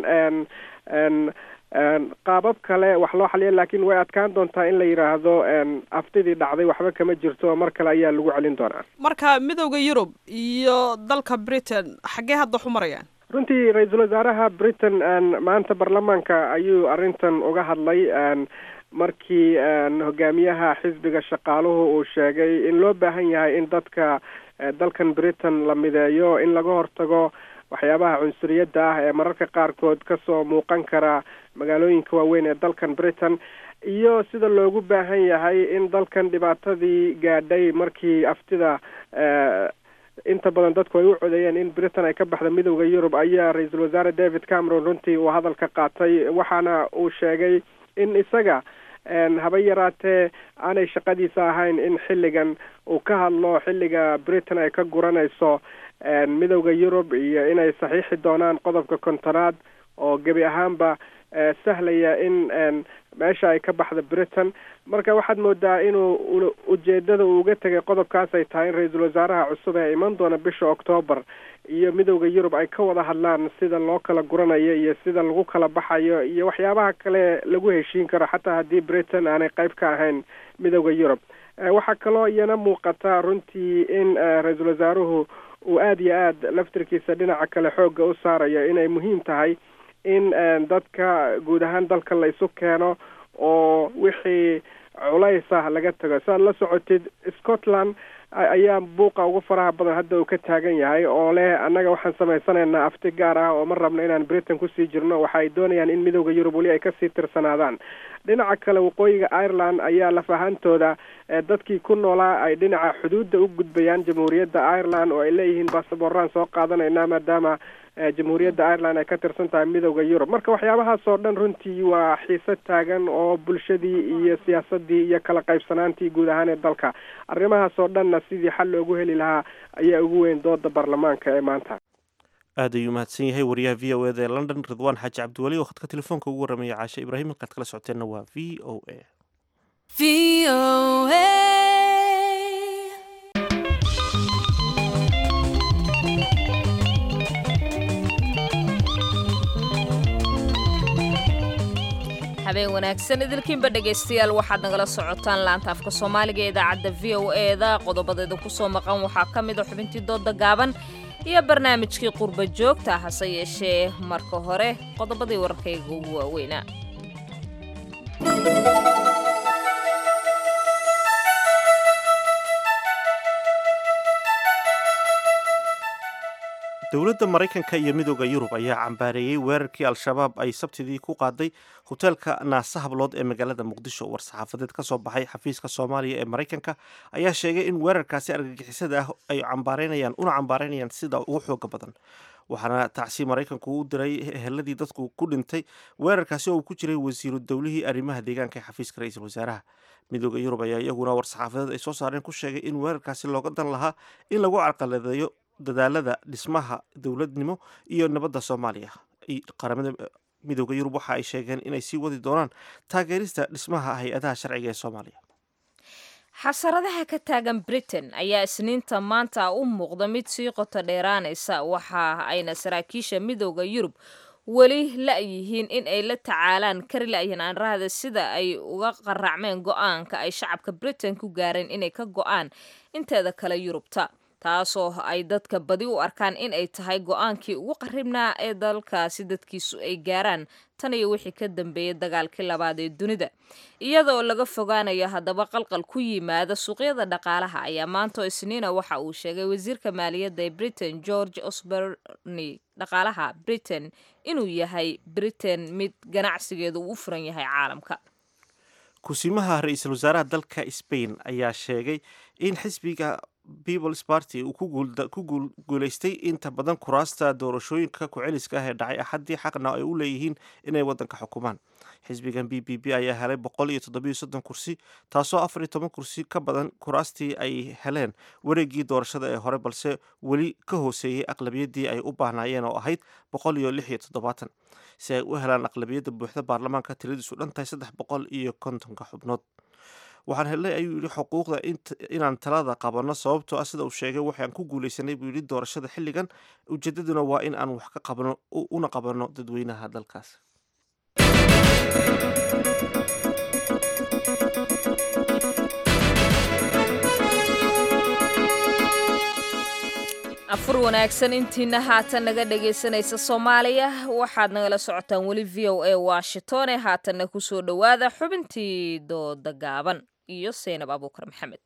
qaabab kale wax loo xaliyo laakiin way adkaan doontaa in la yidhaahdo aftidii dhacday waxba kama jirto mar kale ayaa lagu celin doonaa marka midowda yurub iyo dalka britain xaggee hadda wax u marayaan runtii ra-iisul wasaaraha britain maanta baarlamaanka ayuu arrintan uga hadlay markii hogaamiyaha xisbiga shaqaaluhu uu sheegay in loo baahan yahay in dadka dalkan britain la mideeyo in laga hortago waxyaabaha cunsuriyadda ah ee mararka qaarkood kasoo muuqan kara magaalooyinka waaweyn ee dalkan britain iyo sida loogu baahan yahay in dalkan dhibaatadii gaadhay markii aftida inta badan dadku ay u codeeyeen in britain ay ka baxda midowda yurub ayaa ra-iisul wasaare david cameron runtii uu hadalka qaatay waxaana uu sheegay in isaga haba yaraatee aanay shaqadiisa ahayn in xilligan uu ka hadlo xilliga britain ay ka guranayso midowda yurub iyo inay saxiixi doonaan qodobka kontonaad oo gebi ahaanba sahlaya in meesha ay ka baxda britain marka waxaad moodaa inuu ujeedada uu uga tegay qodobkaas ay tahay in ra-iisul wasaaraha cusub ee iman doona bisha octoobar iyo midowda yurub ay ka wada hadlaan sida loo kala guranayo iyo sida lagu kala baxayo iyo waxyaabaha kale lagu heshiin karo xataa haddii britain aanay qayb ka ahayn midowda yurub waxaa kaloo iyana muuqata runtii in ra-iisul wasaaruhu uu aada iyo aad laftirkiisa dhinaca kale xoogga u saarayo inay muhiim tahay in dadka guud ahaan dalka la isu keeno oo wixii culays ah laga tago saad la socotid scotland ayaa buuqa ugu faraha badan hadda uu ka taagan yahay oo leh annaga waxaan samaysanaynaa afti gaar ah oo ma rabno inaan britain kusii jirno waxa ay doonayaan in midowda yurub weli ay kasii tirsanaadaan dhinaca kale waqooyiga ireland ayaa laf ahaantooda dadkii ku noolaa ay dhinaca xuduudda u gudbayaan jamhuuriyadda ireland oo ay leeyihiin baasabooraan soo qaadanaynaa maadaama jamhuuriyadda ireland ay ka tirsan tahay midowda yurub marka waxyaabahaas oo dhan runtii waa xiise taagan oo bulshadii iyo siyaasadii iyo kala qaybsanaantii guud ahaan ee dalka arrimahaas oo dhanna sidii xal loogu heli lahaa ayaa ugu weyn dooda baarlamaanka ee maanta aad ayuu mahadsan yahay wariyaha v o eda ee london ridwaan xaaji cabdiweli oo khadka telefoonka ugu warramaya caashe ibraahim halkaad kala socoteenna waa v o a habeen wanaagsan idilkiinba dhegaystayaal waxaad nagala socotaan laanta afka soomaaliga ee idaacadda v o eda qodobadeeda kusoo maqan waxaa ka mid a xubintii dooda gaaban iyo barnaamijkii qurba joogta hase yeeshee marka hore qodobadii wararkayga ugu waaweynaa dowladda maraykanka iyo midooda yurub ayaa cambaareeyey weerarkii al-shabaab ay sabtidii ku qaaday hoteelka naasa hablood ee magaalada muqdisho war-saxaafadeed ka soo baxay xafiiska soomaaliya ee maraykanka ayaa sheegay in weerarkaasi argagixisada ah ay cambaareynayaan una cambaareynayaan sida ugu xooga badan waxaana tacsi maraykanku u diray eheladii dadku ku dhintay weerarkaasi oo uu ku jiray wasiiru dowlihii arrimaha deegaanka ee xafiiska ra-iisul wasaaraha midooda yurub ayaa iyaguna war-saxaafadeed ay soo saareen ku sheegay in weerarkaasi looga dan lahaa in lagu carqaladeeyo dadaalada dhismaha dowladnimo iyo nabadda soomaaliya qaramada midooda yurub waxa ay sheegeen inay sii wadi doonaan taageerista dhismaha hay-adaha sharciga ee soomaaliya xasaradaha ka taagan britain ayaa isniinta maanta u muuqda mid sii qoto dheeraanaysa waxa ayna saraakiisha midooda yurub weli la-yihiin in ay la tacaalaan kari la-yihiin aanrahda sida ay uga qaracmeen go-aanka ay shacabka britain ku gaareen inay ka go-aan inteeda kale yurubta taasoo ay dadka badi u arkaan in ay tahay go-aankii ugu qaribnaa ee dalkaasi dadkiisu ay gaaraan tan iyo wixii ka dambeeyay dagaalkii labaad ee dunida iyadoo laga fogaanayo haddaba qalqal ku yimaada suuqyada dhaqaalaha ayaa maanta isniina waxa uu sheegay wasiirka maaliyadda ee britain george osborny dhaqaalaha britain inuu yahay britain mid ganacsigeedu uu u furan yahay caalamka kusimaha ra-iisul wasaaraha dalka spain ayaa sheegay in xisbiga peoples party uu ku guuleystay inta badan kuraasta doorashooyinka ku-celiska ah ee dhacay axaddii xaqna ay u leeyihiin inay waddanka xukumaan xisbigan b b b ayaa helay boqol iyo toddobiyo soddon kursi taasoo afar iyo toban kursi ka badan kuraastii ay heleen wareegii doorashada ee hore balse weli ka hooseeyey aqlabiyaddii ay u baahnaayeen oo ahayd boqol iyo lix iyo toddobaatan si ay u helaan aqlabiyadda buuxda baarlamaanka tiradiisu dhan tahay saddex boqol iyo kontonka xubnood waxaan helnay ayuu yidhi xuquuqda inaan talada qabanno sababtoo ah sida uu sheegay waxaan ku guulaysanay buu yidhi doorashada xilligan ujeedaduna waa in aan wax ka qabno una qabanno dadweynaha dalkaas afur wanaagsan intiina haatan naga dhagaysanaysa soomaaliya waxaad nagala socotaan weli v o a washington ee haatanna kusoo dhowaada xubintii dooda gaaban iyo seynab abuukar maxamed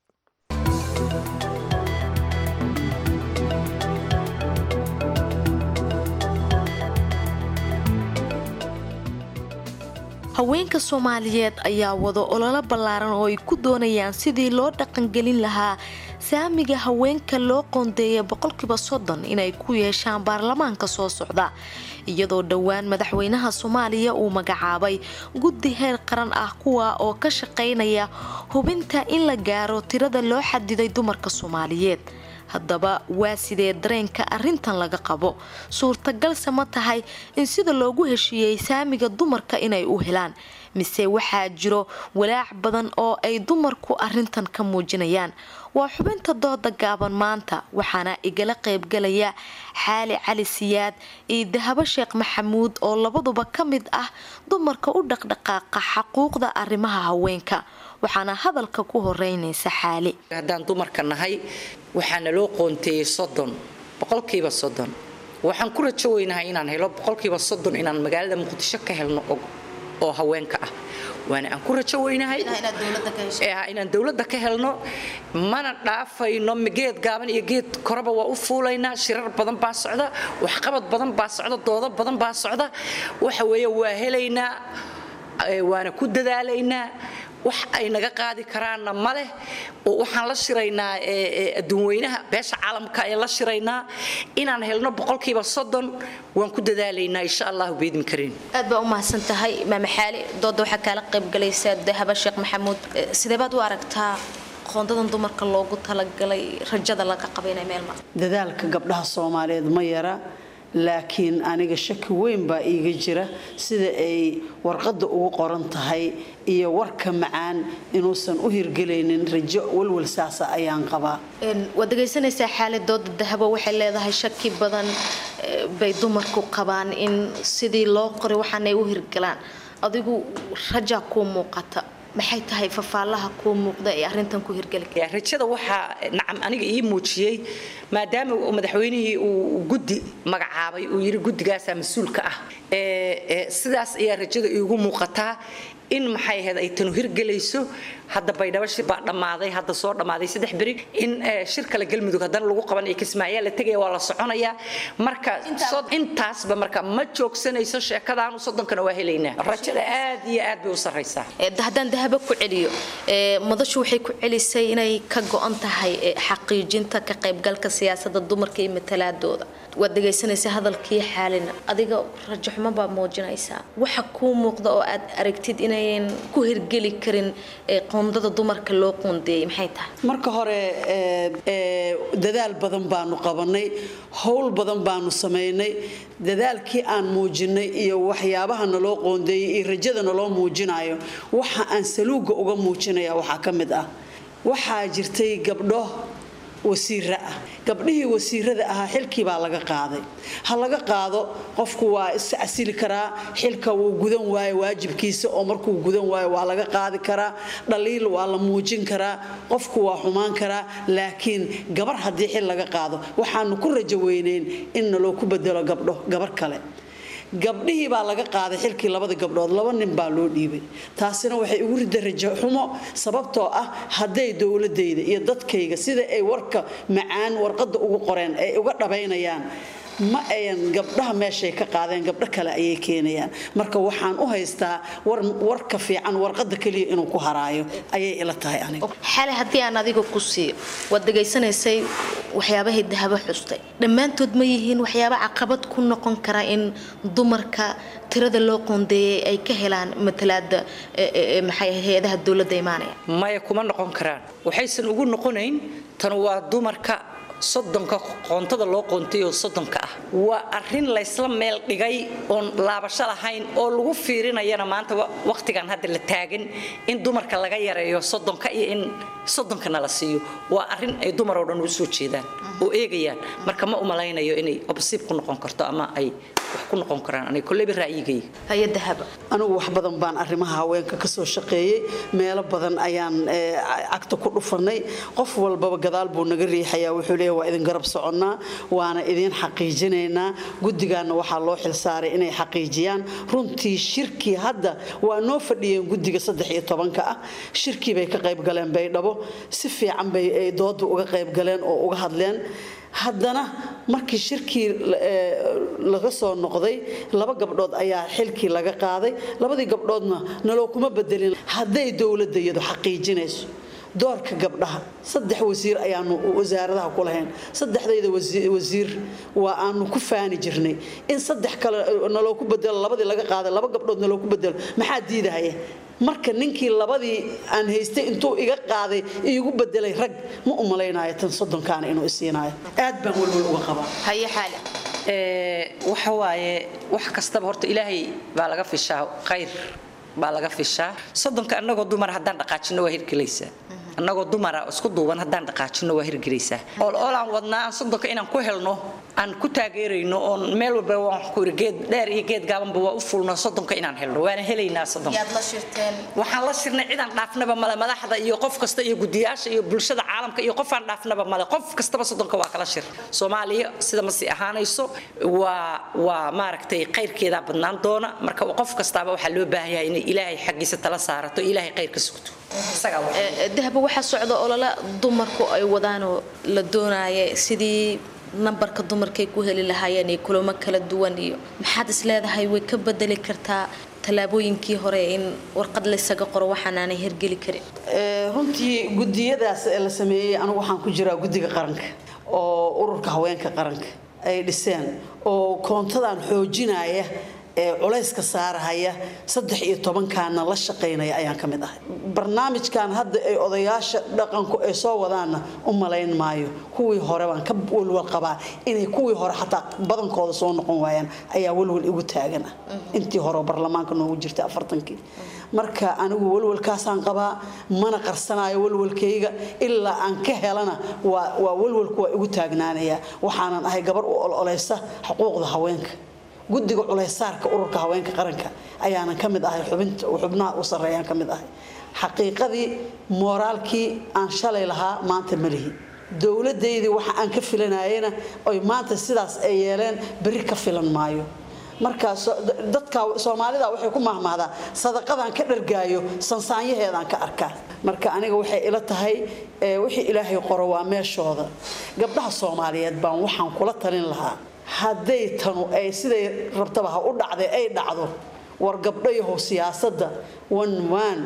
haweenka soomaaliyeed ayaa wado ololo ballaaran oo ay ku doonayaan sidii loo dhaqangelin lahaa saamiga haweenka loo qoondeeya boqolkiiba soddon inay ku yeeshaan baarlamaanka soo socda iyadoo dhowaan madaxweynaha soomaaliya uu magacaabay guddi heer qaran ah kuwa oo ka shaqaynaya hubinta in la gaaro tirada loo xadiday dumarka soomaaliyeed haddaba waa sidee dareenka arrintan laga qabo suurtagalse ma tahay in sida loogu heshiiyey saamiga dumarka inay u helaan mise waxaa jiro walaac badan oo ay dumarku arrintan ka muujinayaan waa xubinta dooda gaaban maanta waxaana igala qaybgalaya xaali cali siyaad iyo dahabo sheekh maxamuud oo labaduba ka mid ah dumarka u dhaqdhaqaaqa xaquuqda arrimaha haweenka waxaana hadalka ku horeynaysa xaali haddaan dumarka nahay waxaana loo qoonteeyey soddon boqolkiiba soddon waxaan ku rajo weynahay inaan helo boqolkiiba soddon inaan magaalada muqdisho ka helno oo haweenka ah waana aan ku rajo weynahay inaan dowladda ka helno mana dhaafayno geed gaaban iyo geed koraba waa u fuulaynaa shirar badan baa socda waxqabad badan baa socda doodo badan baa socda waxa weeye waa helaynaa waana ku dadaalaynaa wax ay naga qaadi karaanna ma leh oo waxaan la shiraynaa adduunweynaha beesha caalamka ee la shiraynaa inaan helno boqolkiiba soddon waan ku dadaalaynaa insha allahu beedmi karin aad baa u mahadsan tahay maame xaali dooda waxaa kaala qaybgalaysaa dahaba sheekh maxamuud sidee baad u aragtaa qoondadan dumarka loogu talagalay rajada laga qaba inay meel mar dadaalka gabdhaha soomaaliyeed ma yara laakiin aniga shaki weyn baa iiga jira sida ay warqadda ugu qoran tahay iyo warka macaan inuusan u hirgelaynin rajo walwal saasa ayaan qabaa waad dhegaysanaysaa xaalad dooda dahabo waxay leedahay shaki badan bay dumarku qabaan in sidii loo qoray waxaanay u hirgalaan adigu rajaa kuu muuqata maxay tahay fafaalaha kuu muuqda ee arrintan ku hirgeli rajada waxaa nacam aniga ii muujiyey maadaama madaxweynihii uu guddi magacaabay uu yidhi guddigaasaa mas-uulka ah sidaas ayaa rajada iigu muuqataa in maxay ahayd ay tanu hirgelayso hadda baydhabo shir baa dhammaaday hadda soo dhammaaday saddex beri in shir kale galmudug haddana lagu qabanaya kismaayaa la tegaya waa la soconayaa marka intaasba marka ma joogsanayso sheekadaanu soddonkana waa helaynaa rajada aad iyo aad bay u sarraysaa haddaan dahabo ku celiyo madashu waxay ku celisay inay ka go-an tahay xaqiijinta ka qaybgalka siyaasadda dumarka iyo matalaadooda waad dhegaysanaysaa hadalkii xaalina adiga rajaxumo baa muujinaysaa waxa kuu muuqda oo aad aragtid inayan ku hirgeli karin qoondada dumarka loo qoondeeyay maxay tahay marka hore dadaal badan baanu qabanay howl badan baanu samaynay dadaalkii aan muujinay iyo waxyaabaha naloo qoondeeyay iyo rajada naloo muujinayo waxa aan saluuga uga muujinaya waxaa ka mid ah waxaa jirtay gabdho wasiira ah gabdhihii wasiirada ahaa xilkii baa laga qaaday ha laga qaado qofku waa is casili karaa xilka wuu gudan waayo waajibkiisa oo markuu gudan waayo waa laga qaadi karaa dhaliil waa la muujin karaa qofku waa xumaan karaa laakiin gabar haddii xil laga qaado waxaanu ku rajo weyneyn in naloo ku bedelo gabdho gabar kale gabdhihii baa laga qaaday xilkii labada gabdhood laba nin baa loo dhiibay taasina waxay ugu rida rajo xumo sababtoo ah hadday dowladayda iyo dadkayga sida ay warka macaan warqadda ugu qoreen ay uga dhabaynayaan ma ayan gabdhaha meeshay ka qaadeen gabdho kale ayay keenayaan marka waxaan u haystaa warka fiican warqada keliya inuu ku haraayo ayay ila tahay aniga xale haddii aan adiga ku siiyo waad dhegaysanaysay waxyaabahay dahabo xustay dhammaantood ma yihiin waxyaaba caqabad ku noqon kara in dumarka tirada loo qoondeeyay ay ka helaan matalaada maxay hay-adaha dowladda imaanaya maya kuma noqon karaan waxaysan ugu noqonayn tan waa dumarka soddonka qoontada loo qoontay oo soddonka ah waa arrin laysla meel dhigay oon laabasho lahayn oo lagu fiirinayana maanta wakhtigan hadda la taagan in dumarka laga yareeyo soddonka iyo in soddonkana la siiyo waa arrin ay dumar oo dhan u soo jeedaan oo eegayaan marka ma umalaynayo inay obsiib ku noqon karto ama ay wax ku noqon karaan aniga kolleyba ra'yigayga hay-adahaba anigu wax badan baan arrimaha haweenka ka soo shaqeeyey meelo badan ayaan cagta ku dhufanay qof walbaba gadaal buu naga riixayaa wuxuu leeyahay waa idin garab soconnaa waana idiin xaqiijinaynaa guddigaana waxaa loo xilsaaray inay xaqiijiyaan runtii shirkii hadda waa noo fadhiyeen guddiga saddex iyo tobanka ah shirkii bay ka qayb galeen baydhabo si fiican bay dooda uga qayb galeen oo uga hadleen haddana markii shirkii laga soo noqday laba gabdhood ayaa xilkii laga qaaday labadii gabdhoodna naloo kuma bedelin hadday dowladda iyadu xaqiijinayso doorka gabdhaha saddex wasiir ayaanu wasaaradaha ku lahayn saddexdayda wasiir waa aanu ku faani jirnay in saddex kale naloo ku bedelo labadii laga qaaday laba gabdhood naloo ku bedelo maxaa diidahaya marka ninkii labadii aan haystay intuu iga qaaday iigu bedelay rag ma u malaynayo tan soddonkaana inuu isiinayo aad baan welwel uga qabaa haye xaale waxa waaye wax kastaba horta ilaahay baa laga fishaa khayr baa laga fishaa soddonka annagoo dumar haddaan dhaqaajino waa hirgelaysaa annagoo dumara isku duuban haddaan dhaqaajino waa hirgelaysaa oolaan wadnaa aan soddonka inaan ku helno aan ku taageerayno oon meel walba waan ku iri geed dheer iyo geed gaabanba waa u fulno soddonka inaan helno waana helaynaa soddonka waxaan la shirnay cidaan dhaafnaba male madaxda iyo qof kasta iyo gudiyaasha iyo bulshada caalamka iyo qofaan dhaafnaba male qof kastaba soddonka waa kala shir soomaaliya sida ma sii ahaanayso waa waa maaragtay khayrkeedaa badnaan doona marka qof kastaaba waxaa loo baahan yahay inay ilaahay xaggiisa tala saarato ilaahay khayr ka sugto dahaba waxaa socda olole dumarku ay wadaanoo la doonaya sidii nambarka dumarkay ku heli lahaayeen iyo kulamo kala duwan iyo maxaad is leedahay way ka bedeli kartaa tallaabooyinkii hore in warqad laysaga qoro waxaanaanay hergeli karin runtii gudiyadaas ee la sameeyey anigu waxaan ku jiraa guddiga qaranka oo ururka haweenka qaranka ay dhiseen oo koontadan xoojinaya ee culayska saarahaya saddex iyo tobankaana la shaqaynaya ayaan ka mid ahay barnaamijkan hadda ay odayaasha dhaqanku ay soo wadaanna u malayn maayo kuwii hore baan ka walwal qabaa inay kuwii hore xataa badankooda soo noqon waayaan ayaa walwal igu taagan ah intii hore barlamaanka noogu jirtay afartankii marka anigu walwalkaasaan qabaa mana qarsanayo walwalkayga ilaa aan ka helana waa walwalku waa igu taagnaanaya waxaanan ahay gabar u ololeysa xuquuqda haweenka guddiga culaysaarka ururka haweenka qaranka ayaanan ka mid ahay xubnaha u sarreeyaan ka mid ahay xaqiiqadii mooraalkii aan shalay lahaa maanta ma lihi dowladaydii waxa aan ka filanayena oy maanta sidaas ay yeeleen berri ka filan maayo marka dadka soomaalida waxay ku mahmahdaa sadaqadaan ka dhargaayo sansaanyaheedaan ka arkaa marka aniga waxay ila tahay wixii ilaahay qoro waa meeshooda gabdhaha soomaaliyeed baan waxaan kula talin lahaa hadday tanu ay siday rabtaba ha u dhacday ay dhacdo war gabdhayahow siyaasadda one man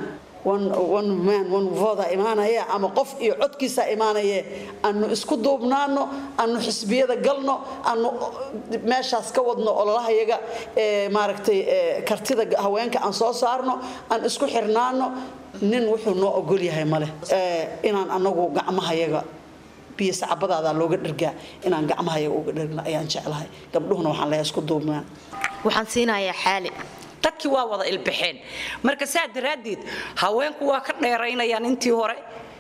one man one voda imaanaya ama qof iyo codkiisa imaanaye anu isku duubnaano anu xisbiyada galno anu meeshaas ka wadno ololahayaga maaragtay kartida haweenka aan soo saarno aan isku xirnaano nin wuxuu noo ogol yahay male inaan anagu gacmahayaga biyo sacabadaadaa looga dhargaa inaan gacmahayaga uga dhargna ayaan jeclahay gabdhuhuna waxaan leeyahay isku duubnaan waxaan siinayaa xaali dadkii waa wada ilbaxeen marka saa daraaddeed haweenku waa ka dheeraynayaan intii hore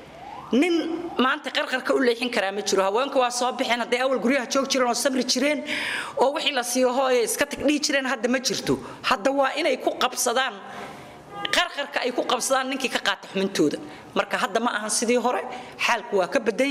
nin maanta qarqarka u leexin karaa ma jiro haweenku waa soo baxeen hadday awal guryaha joog jireen oo sabri jireen oo wixii la siiyo hooye iska tagdhihi jireen hadda ma jirto hadda waa inay ku qabsadaan qarqarka ay ku qabsadaan ninkii ka qaata xumintooda marka hadda ma ahan sidii hore xaalku waa ka badan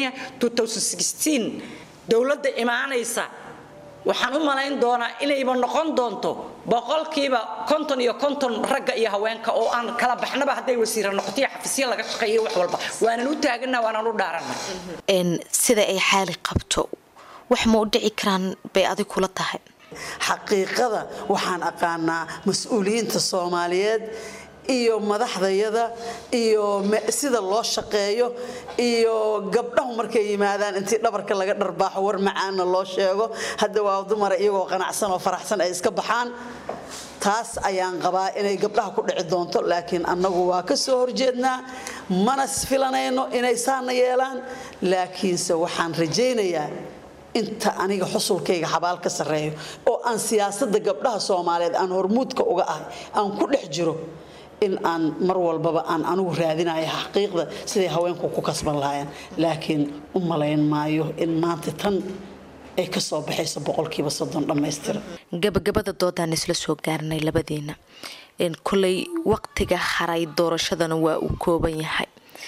yahay dowladda imaanaysa waxaan u malayn doonaa inayba noqon doonto boqolkiiba konton iyo konton ragga iyo haweenka oo aan kala baxnaba hadday wasiira noqotoiyo xafisya laga shaqeeyo wax walba waanan u taagana waanaan u dhaarana sida ay xaali qabto wax ma u dhici karaan bay adig kula tahay xaqiiqada waxaan aqaanaa mas-uuliyiinta soomaaliyeed iyo madaxdayada iyo sida loo shaqeeyo iyo gabdhahu markay yimaadaan intii dhabarka laga dharbaaxo war macaana loo sheego hadda waa dumara iyagoo qanacsan oo faraxsan ay iska baxaan taas ayaan qabaa inay gabdhaha ku dhici doonto laakiin annagu waa ka soo horjeednaa mana filanayno inay saana yeelaan laakiinse waxaan rajaynayaa inta aniga xusulkayga xabaal ka sarreeyo oo aan siyaasadda gabdhaha soomaaliyeed aan hormuudka uga ahay aan ku dhex jiro in aan mar walbaba aan anigu raadinayo xaqiiqda siday haweenku ku kasban lahaayeen laakiin u malayn maayo in maanta tan ay ka soo baxayso boqolkiiba soddon dhammaystiran gabagabada doodaan isla soo gaarnay labadiina kolay waqtiga haray doorashadana waa uu kooban yahay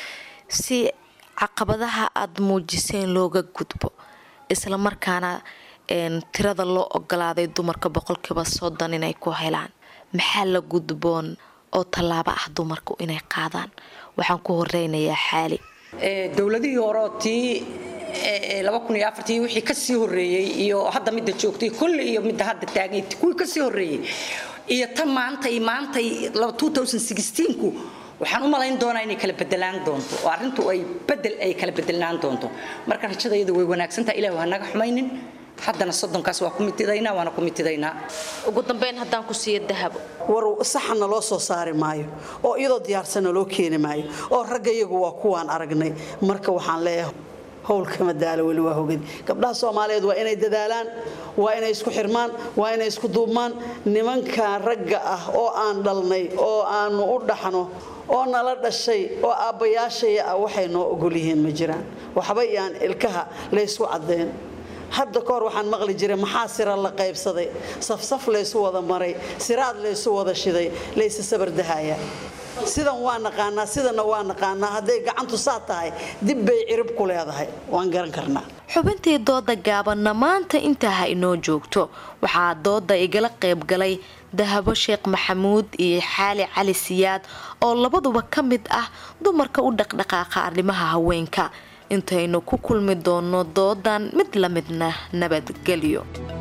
si caqabadaha aada muujiseen looga gudbo isla markaana tirada loo ogolaaday dumarka boqolkiiba soddon inay ku helaan maxaa la gudboon oo tallaabo ah dumarku inay qaadaan waxaan ku horeynayaa xaali dowladihii horeo tii laba kun iyo afartii wixii kasii horreeyey iyo hadda midda joogtay kulli iyo midda hadda taagay kuwii kasii horreeyey iyo tan maantay maantay 2016ku waxaan u malayn doonaa inay kala bedelaan doonto oo arrintu ay bedel ay kala bedelaan doonto marka rajadayadu way wanaagsantahay ilaahu ha naga xumaynin haddana soddonkaas waa ku mitidaynaa waana ku mitidaynaa ugu dambeyn haddaan ku siiyo dahabo war saxana loo soo saari maayo oo iyadoo diyaarsanna loo keeni maayo oo ragga iyagu waa kuwaan aragnay marka waxaan leeyahay howlkama daalo weli waa hogadi gabdhaha soomaaliyeed waa inay dadaalaan waa inay isku xirmaan waa inay isku duubmaan nimankan ragga ah oo aan dhalnay oo aanu u dhaxno oo nala dhashay oo aabbayaashaya ah waxay noo ogol yihiin ma jiraan waxba iyaan ilkaha laysku caddayn hadda ka hor waxaan maqli jiray maxaa sira la qaybsaday safsaf laysu wada maray siraad laysu wada shiday laysa sabardahaya sidan waa naqaanaa sidana waa naqaanaa hadday gacantu saa tahay dib bay cirib ku leedahay waan garan karnaa xubintii dooda gaabanna maanta intaa ha inoo joogto waxaa dooda igala qayb galay dahabo sheekh maxamuud iyo xaali cali siyaad oo labaduba ka mid ah dumarka u dhaqdhaqaaqa arrimaha haweenka intaynu ku kulmi doono doodan mid la midna nabadgelyo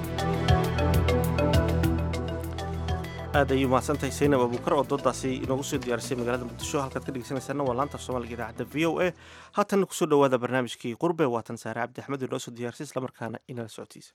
aad ayuu mahadsantahay saynab abuukar oo doodaasi inoogu soo diyaarisay magaalada muqdisho halkaad ka dhegeysanaysaana waa laanta af soomaaliga idaacadda v o a haatanna kusoo dhawaada barnaamijkii qurbe waatan saare cabdi axmed inoo soo diyaarisay islamarkaana inala socotiisa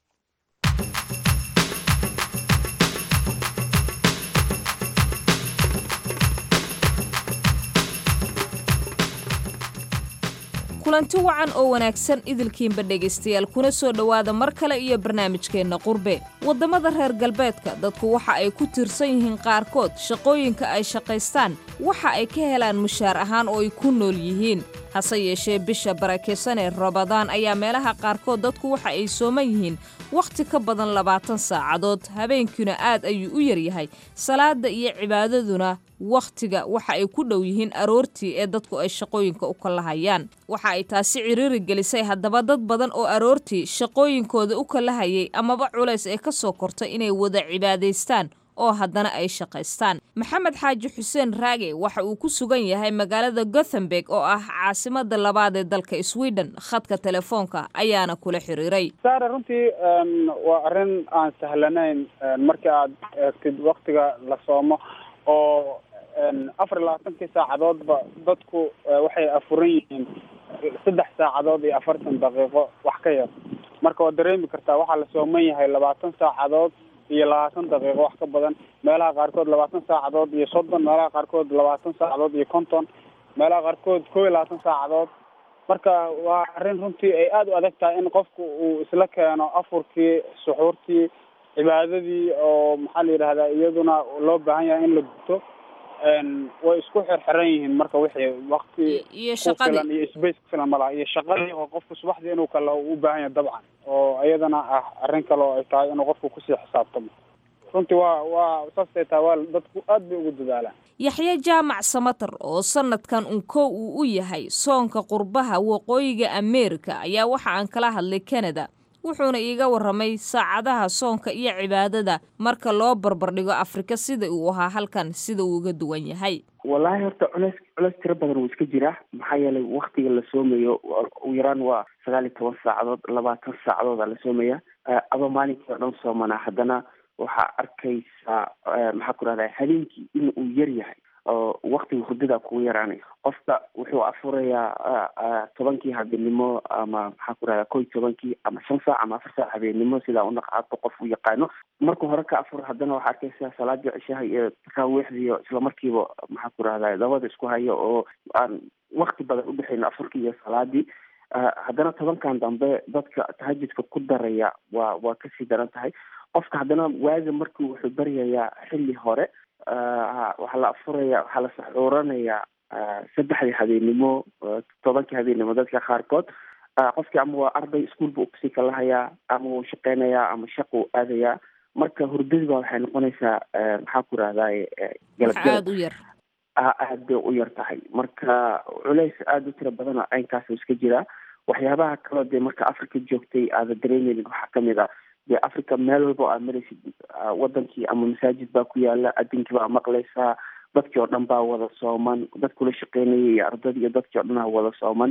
kulanti wacan oo wanaagsan idilkiinba dhegaystayaal kuna soo dhowaada mar kale iyo barnaamijkeenna qurbe waddamada reer galbeedka dadku waxa ay ku tiirsan yihiin qaarkood shaqooyinka ay shaqaystaan waxa ay ka helaan mushaar ahaan oo ay ku nool yihiin hase yeeshee bisha barakeysan ee rabadaan ayaa meelaha qaarkood dadku waxa ay sooman yihiin wakhti ka badan labaatan saacadood habeenkiina aad ayuu u yaryahay salaada iyo cibaadaduna wakhtiga waxa ay ku dhow yihiin aroortii ee dadku ay shaqooyinka u kalahayaan waxa ay taasi ciriiri gelisay haddaba dad badan oo aroortii shaqooyinkooda u kalahayay amaba culays ee ka soo kortay inay wada cibaadaystaan oo haddana ay shaqaystaan maxamed xaaji xuseen raage waxa uu ku sugan yahay magaalada gothenburg oo ah caasimada labaad ee dalka sweden khadka telefoonka ayaana kula xiriiray saare runtii waa arrin aan sahlanayn markii aad eegtid waktiga la soomo oo afar iyo labaatankii saacadoodba dadku waxay afuran yihiin saddex saacadood iyo afartan daqiiqo wax ka yar marka waad dareemi kartaa waxaa la sooman yahay labaatan saacadood iyo labaatan daqiiqo wax ka badan meelaha qaarkood labaatan saacadood iyo soddon meelaha qaarkood labaatan saacadood iyo konton meelaha qaarkood kow iyo labaatan saacadood marka waa arrin runtii ay aada u adag tahay in qofku uu isla keeno afurkii suxuurtii cibaadadii oo maxaa la yidhahdaa iyaduna loo baahan yahay in la guto way isku xirxiran yihiin marka wixii wakti iyo ku filan iyo space ku filan malaha iyo shaqadii oo qofku subaxdii inuu kale u baahan yahay dabcan oo iyadana ah arrin kale oo ay tahay inuu qofku kusii xisaabtamo runtii waa waa saasay tahay waa dadku aad bay ugu dadaalaan yaxye jaamac samatar oo sanadkan un kow uu u yahay soonka qurbaha waqooyiga ameerika ayaa waxa aan kala hadlay canada wuxuuna iiga warramay saacadaha soonka iyo cibaadada marka loo barbardhigo afrika sida uu ahaa halkan sida uu uga duwan yahay wallaahi horta culeys culeys tiro badan wuu iska jiraa maxaa yeelay waktiga la soomayo ugu yaraan waa sagaal iyo toban saacadood labaatan saacadood aa la soomaya adoo maalinkii oo dhan soomanaa haddana waxaa arkaysaa maxaa ku rahdaa habeenkii in uu yar yahay oo waktiga hurdada kugu yaraanay qofka wuxuu afurayaa tobankii habeenimo ama maxaa ku rahdaa kow iyo tobankii ama shan saac ama afar saac habeenimo sidaa unaqaado qof u yaqaano markuu hore ka afur haddana waxaa arkaysaa salaadii cishaha iyo taraawiixdiiyo islamarkiiba maxaa ku rahdaa dabada isku hayo oo aan wakti badan udhexayn afurkii iyo salaadii haddana tobankan dambe dadka tahajudka ku daraya waa waa kasii daran tahay qofka haddana waaga markii wuxuu baryayaa xilli hore waxaa la afuraya waxaa la saxuuranayaa saddexdii habeenimo tobankii habeenimo dadka qaarkood qofkii ama waa arday iskuolba ukusii kalahayaa ama wuu shaqeynayaa ama shaqu aadayaa marka hurdadiba waxay noqonaysaa maxaa ku rahdaay aada u yar aad bay u yar tahay marka culays aada u tiro badan oo caynkaas iska jiraa waxyaabaha kaloo dee marka africa joogtay aada dareemeynin waxaa kamid a dee africa meel walba oo aad maraysid wadankii ama masaajid baa ku yaala adinkii baa maqlaysaa dadkii oo dhan baa wada sooman dadkula shaqeynayay iyo ardadii iyo dadkii o dhan aa wada sooman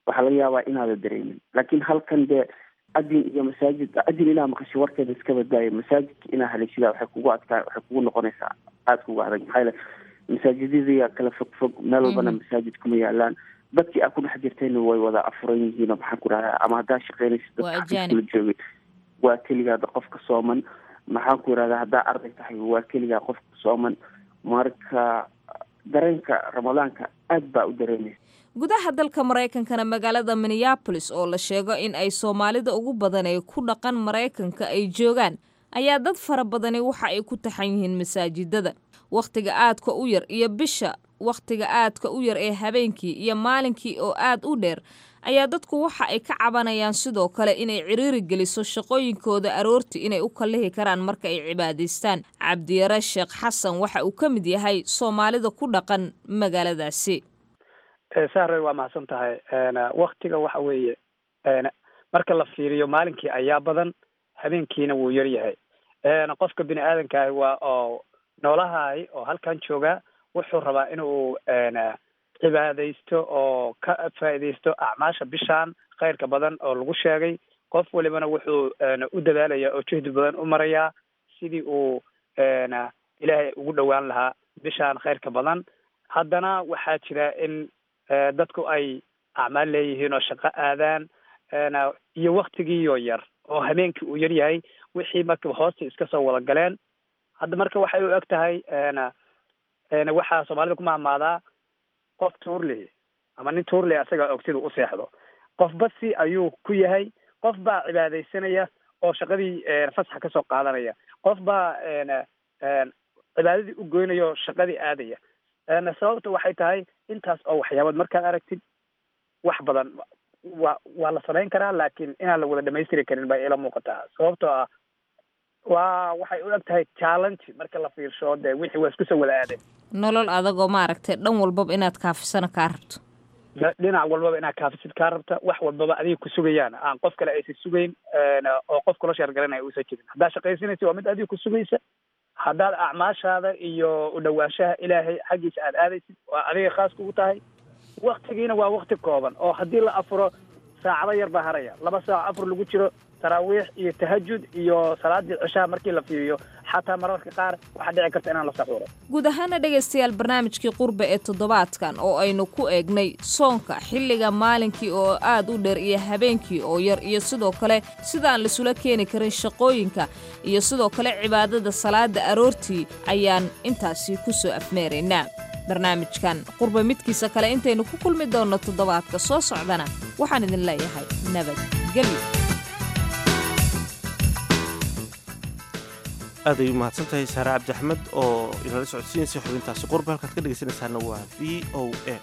waxaa laga yaabaa inaada dareemin laakiin halkan dee adin iyo masaajid adin inaa maqasho warkeeda iska badbaayo masaajidka inaa haleeshidaa waxay kugu adkaa waxay kugu noqonaysaa aada kugu adag maxaa yeele masaajidadii kala fog fog meel walbana masaajid kuma yaalaan dadkii aa ku dhex jirtayna way wada afuran yihiin oo maxaan ku dhahdaa ama haddaa shaqeynaysa dadka xafiiskula joogay waa keligaada qofka sooman maxaan ku yidhahdaa haddaa arday tahay waa keligaa qofka sooman marka dareenka ramadaanka aad baa u dareemaysa gudaha dalka maraykankana magaalada minneabolis oo la sheego in ay soomaalida ugu badan ee ku dhaqan maraykanka ay joogaan ayaa dad fara badani waxa ay ku taxan yihiin masaajidada wakhtiga aadka u yar iyo bisha wakhtiga aadka u yar ee habeenkii iyo maalinkii oo aad u dheer ayaa dadku waxa ay ka cabanayaan sidoo kale inay ciriiri geliso shaqooyinkooda aroortii inay u kallihi karaan marka ay cibaadaystaan cabdiyare sheekh xasan waxa uu ka mid yahay soomaalida ku dhaqan magaaladaasi sahre waa mahadsan tahay waktiga waxa weeye marka la fiiriyo maalinkii ayaa badan habeenkiina wuu yar yahay qofka bini aadankaah waa oo noolahay oo halkan jooga wuxuu rabaa inuu cibaadaysto oo ka faa'iidaysto acmaasha bishaan khayrka badan oo lagu sheegay qof walibana wuxuu u dadaalaya oo juhdi badan u marayaa sidii uu ilaahay ugu dhowaan lahaa bishaan khayrka badan haddana waxaa jira in dadku ay acmaal leeyihiin oo shaqo aadaan iyo waktigiiyo yar oo habeenkii uu yar yahay wixii marka hoosta iska soo wada galeen hadda marka waxay u eg tahay waxaa soomaalida ku mahmaadaa qof tuurley ama nin tuurley asaga og siduu u seexdo qof basi ayuu ku yahay qof baa cibaadaysanaya oo shaqadii fasaxa kasoo qaadanaya qof baa cibaadadii u goynaya oo shaqadii aadaya sababta waxay tahay intaas oo waxyaabood markaad aragtid wax badan waa waa la samayn karaa laakiin inaan la wada dhamaystiri karin bay ila muuqataa sababtoo ah waa waxay u eg tahay challenge marka la fiirsho dee wixii waa isku soo wada aadeen nolol adagoo maaragtay dhan walbaba inaad kaafisana kaa rabto dhinac walbaba inaad kaafisid kaa rabta wax walbaba adiga ku sugayaan aan qof kale aysan sugayn oo qof kula sheergaranaya uusan jirin haddaad shaqaysanaysa waa mid adiga ku sugaysa haddaad acmaashaada iyo u dhawaanshaha ilaahay xaggiisa aad aadaysid waa adiga khaas kugu tahay waktigiina waa wakti kooban oo haddii la afuro saacado yar baa haraya laba saac afur lagu jiro taraawiix iyo tahajud iyo salaadii cishaha markii la fiiriyo xataa mararka qaar waxaa dhici karta inaan la saxuuro guud ahaana dhegaystayaal barnaamijkii qurbe ee toddobaadkan oo aynu ku eegnay soonka xilliga maalinkii oo aad u dheer iyo habeenkii oo yar iyo sidoo kale sidaan laisula keeni karin shaqooyinka iyo sidoo kale cibaadada salaada aroortii ayaan intaasi ku soo afmeeraynaa barnaamijkan qurbe midkiisa kale intaynu ku kulmi doonno toddobaadka soo socdana waxaan idin leeyahay nabadgelyo aad ay u mahadsan tahay saare cabdi axmed oo inala socodsiinaysa xubintaasi qurbe halkaad ka dhegaysanaysaana waa v o a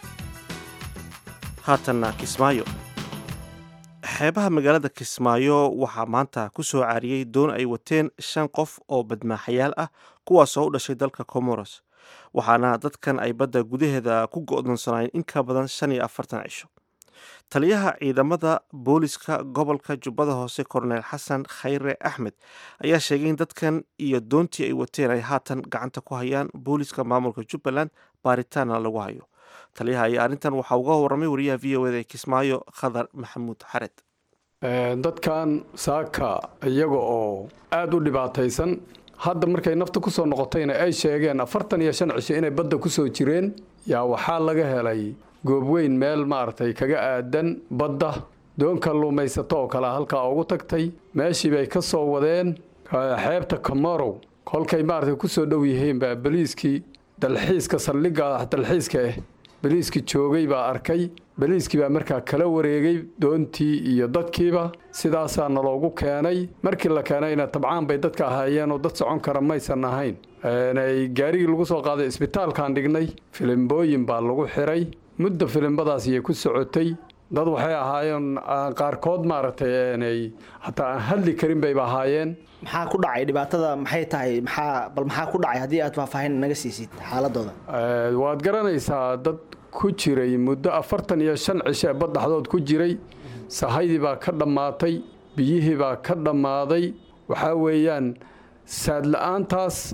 haatanna kismaayo xeebaha magaalada kismaayo waxaa maanta ku soo caariyey doon ay wateen shan qof oo badmaaxayaal ah kuwaasoo u dhashay dalka comoros waxaana dadkan ay badda gudaheeda ku go'doonsanaayeen in ka badan shan iyo afartan cisho taliyaha ciidamada booliska gobolka jubbada hoose korneel xasan khayre axmed ayaa sheegay in dadkan iyo doontii ay wateen ay haatan gacanta ku hayaan booliska maamulka jubbaland baaritaana lagu hayo taliyaha ayaa arrintan waxaa uga warramay wariyaha v o eda ee kismaayo khadar maxamuud xared dadkan saaka iyaga oo aada u dhibaataysan hadda markay nafta ku soo noqotayna ay sheegeen afartan iyo shan cisho inay badda ku soo jireen yaa waxaa laga helay goobweyn meel maaragtay kaga aadan badda doon kalluumaysato oo kale halkaa ugu tagtay meeshii bay ka soo wadeen xeebta kamorow kolkay maaragtay ku soo dhow yihiin baa baliiskii dalxiiska saldhigga dalxiiska ah baliiskii joogay baa arkay baliiskii baa markaa kala wareegay doontii iyo dadkiiba sidaasaa naloogu keenay markii la keenayna tabcaan bay dadka ahaayeen oo dad socon kara maysan ahayn gaarigii lagu soo qaaday isbitaalkaan dhignay filimbooyin baa lagu xiray mudda filimbadaas iyay ku socotay dad waxay ahaayeen qaarkood maaragtay hataa aan hadli karin bayba ahaayeen maxaa ku dhacay dhibaatada maxay tahay maxaa bal maxaa ku dhacay haddii aad faahfaahin naga siisid xaaladooda waad garanaysaa dad ku jiray muddo afartan iyo shan cisho ee baddaxdood ku jiray sahaydii baa ka dhammaatay biyihii baa ka dhammaaday waxaa weeyaan saadla-aantaas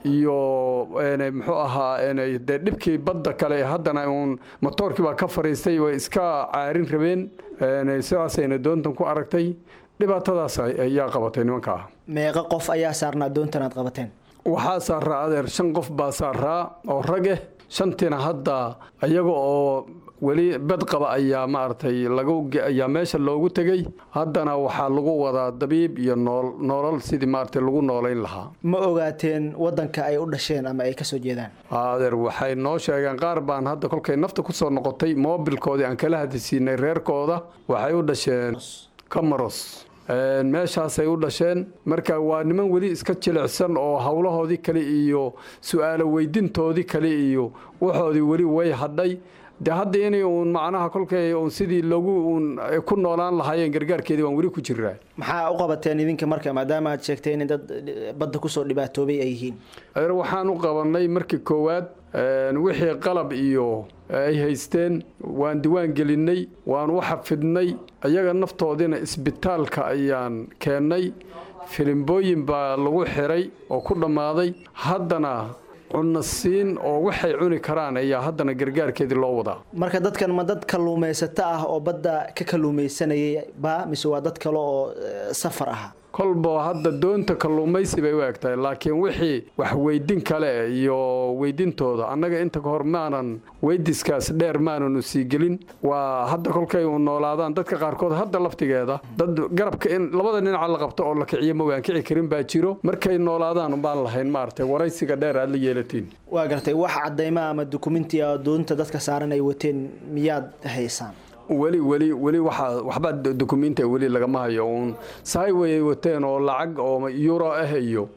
iyo muxuu ahaa dee dhibkii badda kale haddana uun motoorkii baa ka fariistay way iska caarin rabeen sidaasayna doontan ku aragtay dhibaatadaas ayaa qabatay nimankaa meeqa qof ayaa saarnaa doontan aad qabateen waxaa saaraa adeer shan qof baa saaraa oo rag eh shantiina hadda ayaga oo weli bed qaba ayaa maaragtay lagayaa meesha loogu tegey haddana waxaa lagu wadaa dabiib iyo nool noolal sidii maaragtay lagu noolayn lahaa ma ogaateen wadanka ay u dhasheen ama ay kasoo jeedaan adeer waxay noo sheegeen qaar baan hadda kolkay nafta kusoo noqotay moobilkoodii aan kala hadisiinay reerkooda waxay u dhasheen camaros meeshaasay u dhasheen marka waa niman weli iska jilicsan oo howlahoodii kale iyo su-aalo weydintoodii kale iyo waxoodii weli way hadhay de hadda inay uun macnaha kolkay uun sidii loogu uun ku noolaan lahaayeen gargaarkeedii waan weli ku jiraa maxaa u qabateen idinka marka maadaama aad sheegtay in dad badda kusoo dhibaatoobay ay yihiin waxaan u qabanay markii koowaad wixii qalab iyo ay haysteen waan diwaan gelinay waan u xafidnay ayaga naftoodiina isbitaalka ayaan keennay filimbooyin baa lagu xiray oo ku dhammaaday haddana cunasiin oo waxay cuni karaan ayaa haddana gargaarkeedii loo wadaa marka dadkan ma dad kalluumaysato ah oo badda ka kalluumaysanayay ba mise waa dad kale oo safar ah kolba hadda doonta kalluumaysi bay u eg tahay laakiin wixii wax weydin kale iyo weydintooda annaga inta kahor maanan weydiskaas dheer maananu sii gelin waa hadda kolkay u noolaadaan dadka qaarkood hadda laftigeeda dad garabka in labada dhinaca la qabto oo la kiciyo ma waan kici karin baa jiro markay noolaadaan baan lahayn maaragtay waraysiga dheer aad la yeelatiin waa gartay wax cadayma ama dukumenti a doonta dadka saaran ay wateen miyaad haysaan weli weli weli waxaa waxba dukumiinta weli lagama hayo uun sahay wayay wateen oo lacag oo euro ah iyo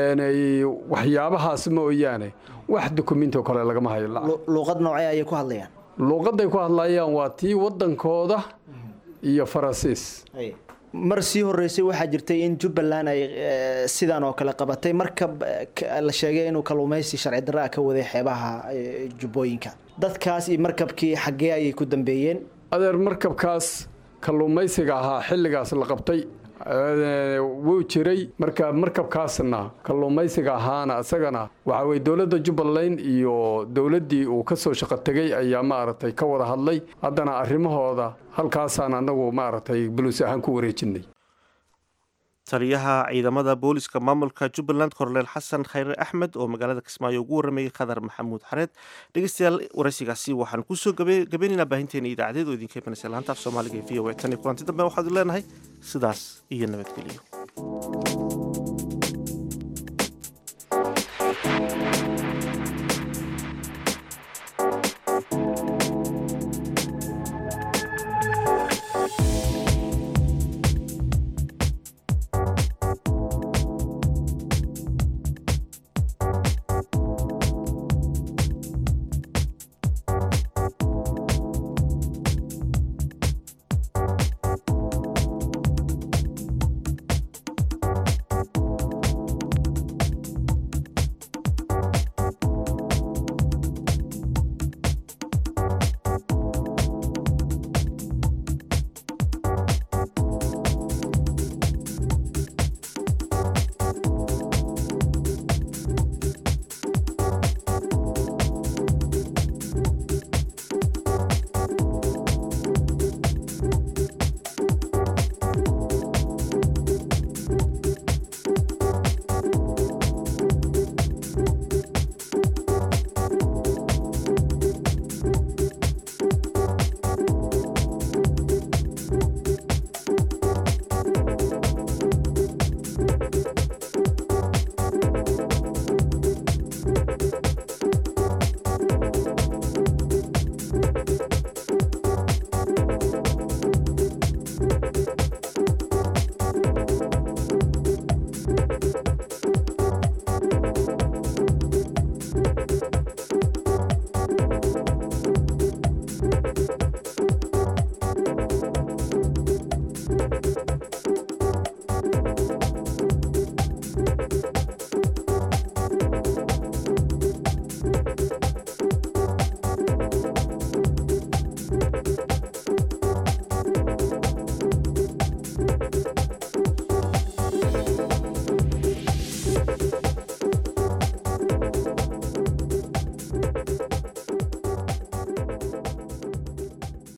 waxyaabahaas mooyaane wax dukumiinti oo kale lagama hayo luuqad noocee ayay ku hadlayaan luuqaday ku hadlayaan waa tii wadankooda iyo faransiis mar sii horeysay waxaa jirtay in jubbaland ay sidan oo kale qabatay markab la sheegay inuu kalluumaysi sharci darra ka waday xeebaha jubbooyinka dadkaas iyo markabkii xaggee ayay ku dambeeyeen adeer markabkaas kalluumaysiga ahaa xilligaas la qabtay wuu jiray marka markabkaasna kalluumaysiga ahaana isagana waxa weye dowladda jubbaland iyo dowladdii uu ka soo shaqo tegey ayaa maaragtay ka wada hadlay haddana arrimahooda halkaasaan annagu maaragtay buluus ahaan ku wareejinay taliyaha ciidamada booliska maamulka jubbaland korneel xasan khayre axmed oo magaalada kismaayo ugu waramayay khadar maxamuud xareed dhegeystayaal waraysigaasi waxaan kusoo gabaynaynaa baahinteena idaacadeed oo idinka imanaysa laanta af soomaaliga ee v o a tan iyo kulanti dambe waxaadu leenahay sidaas iyo nabadgelyo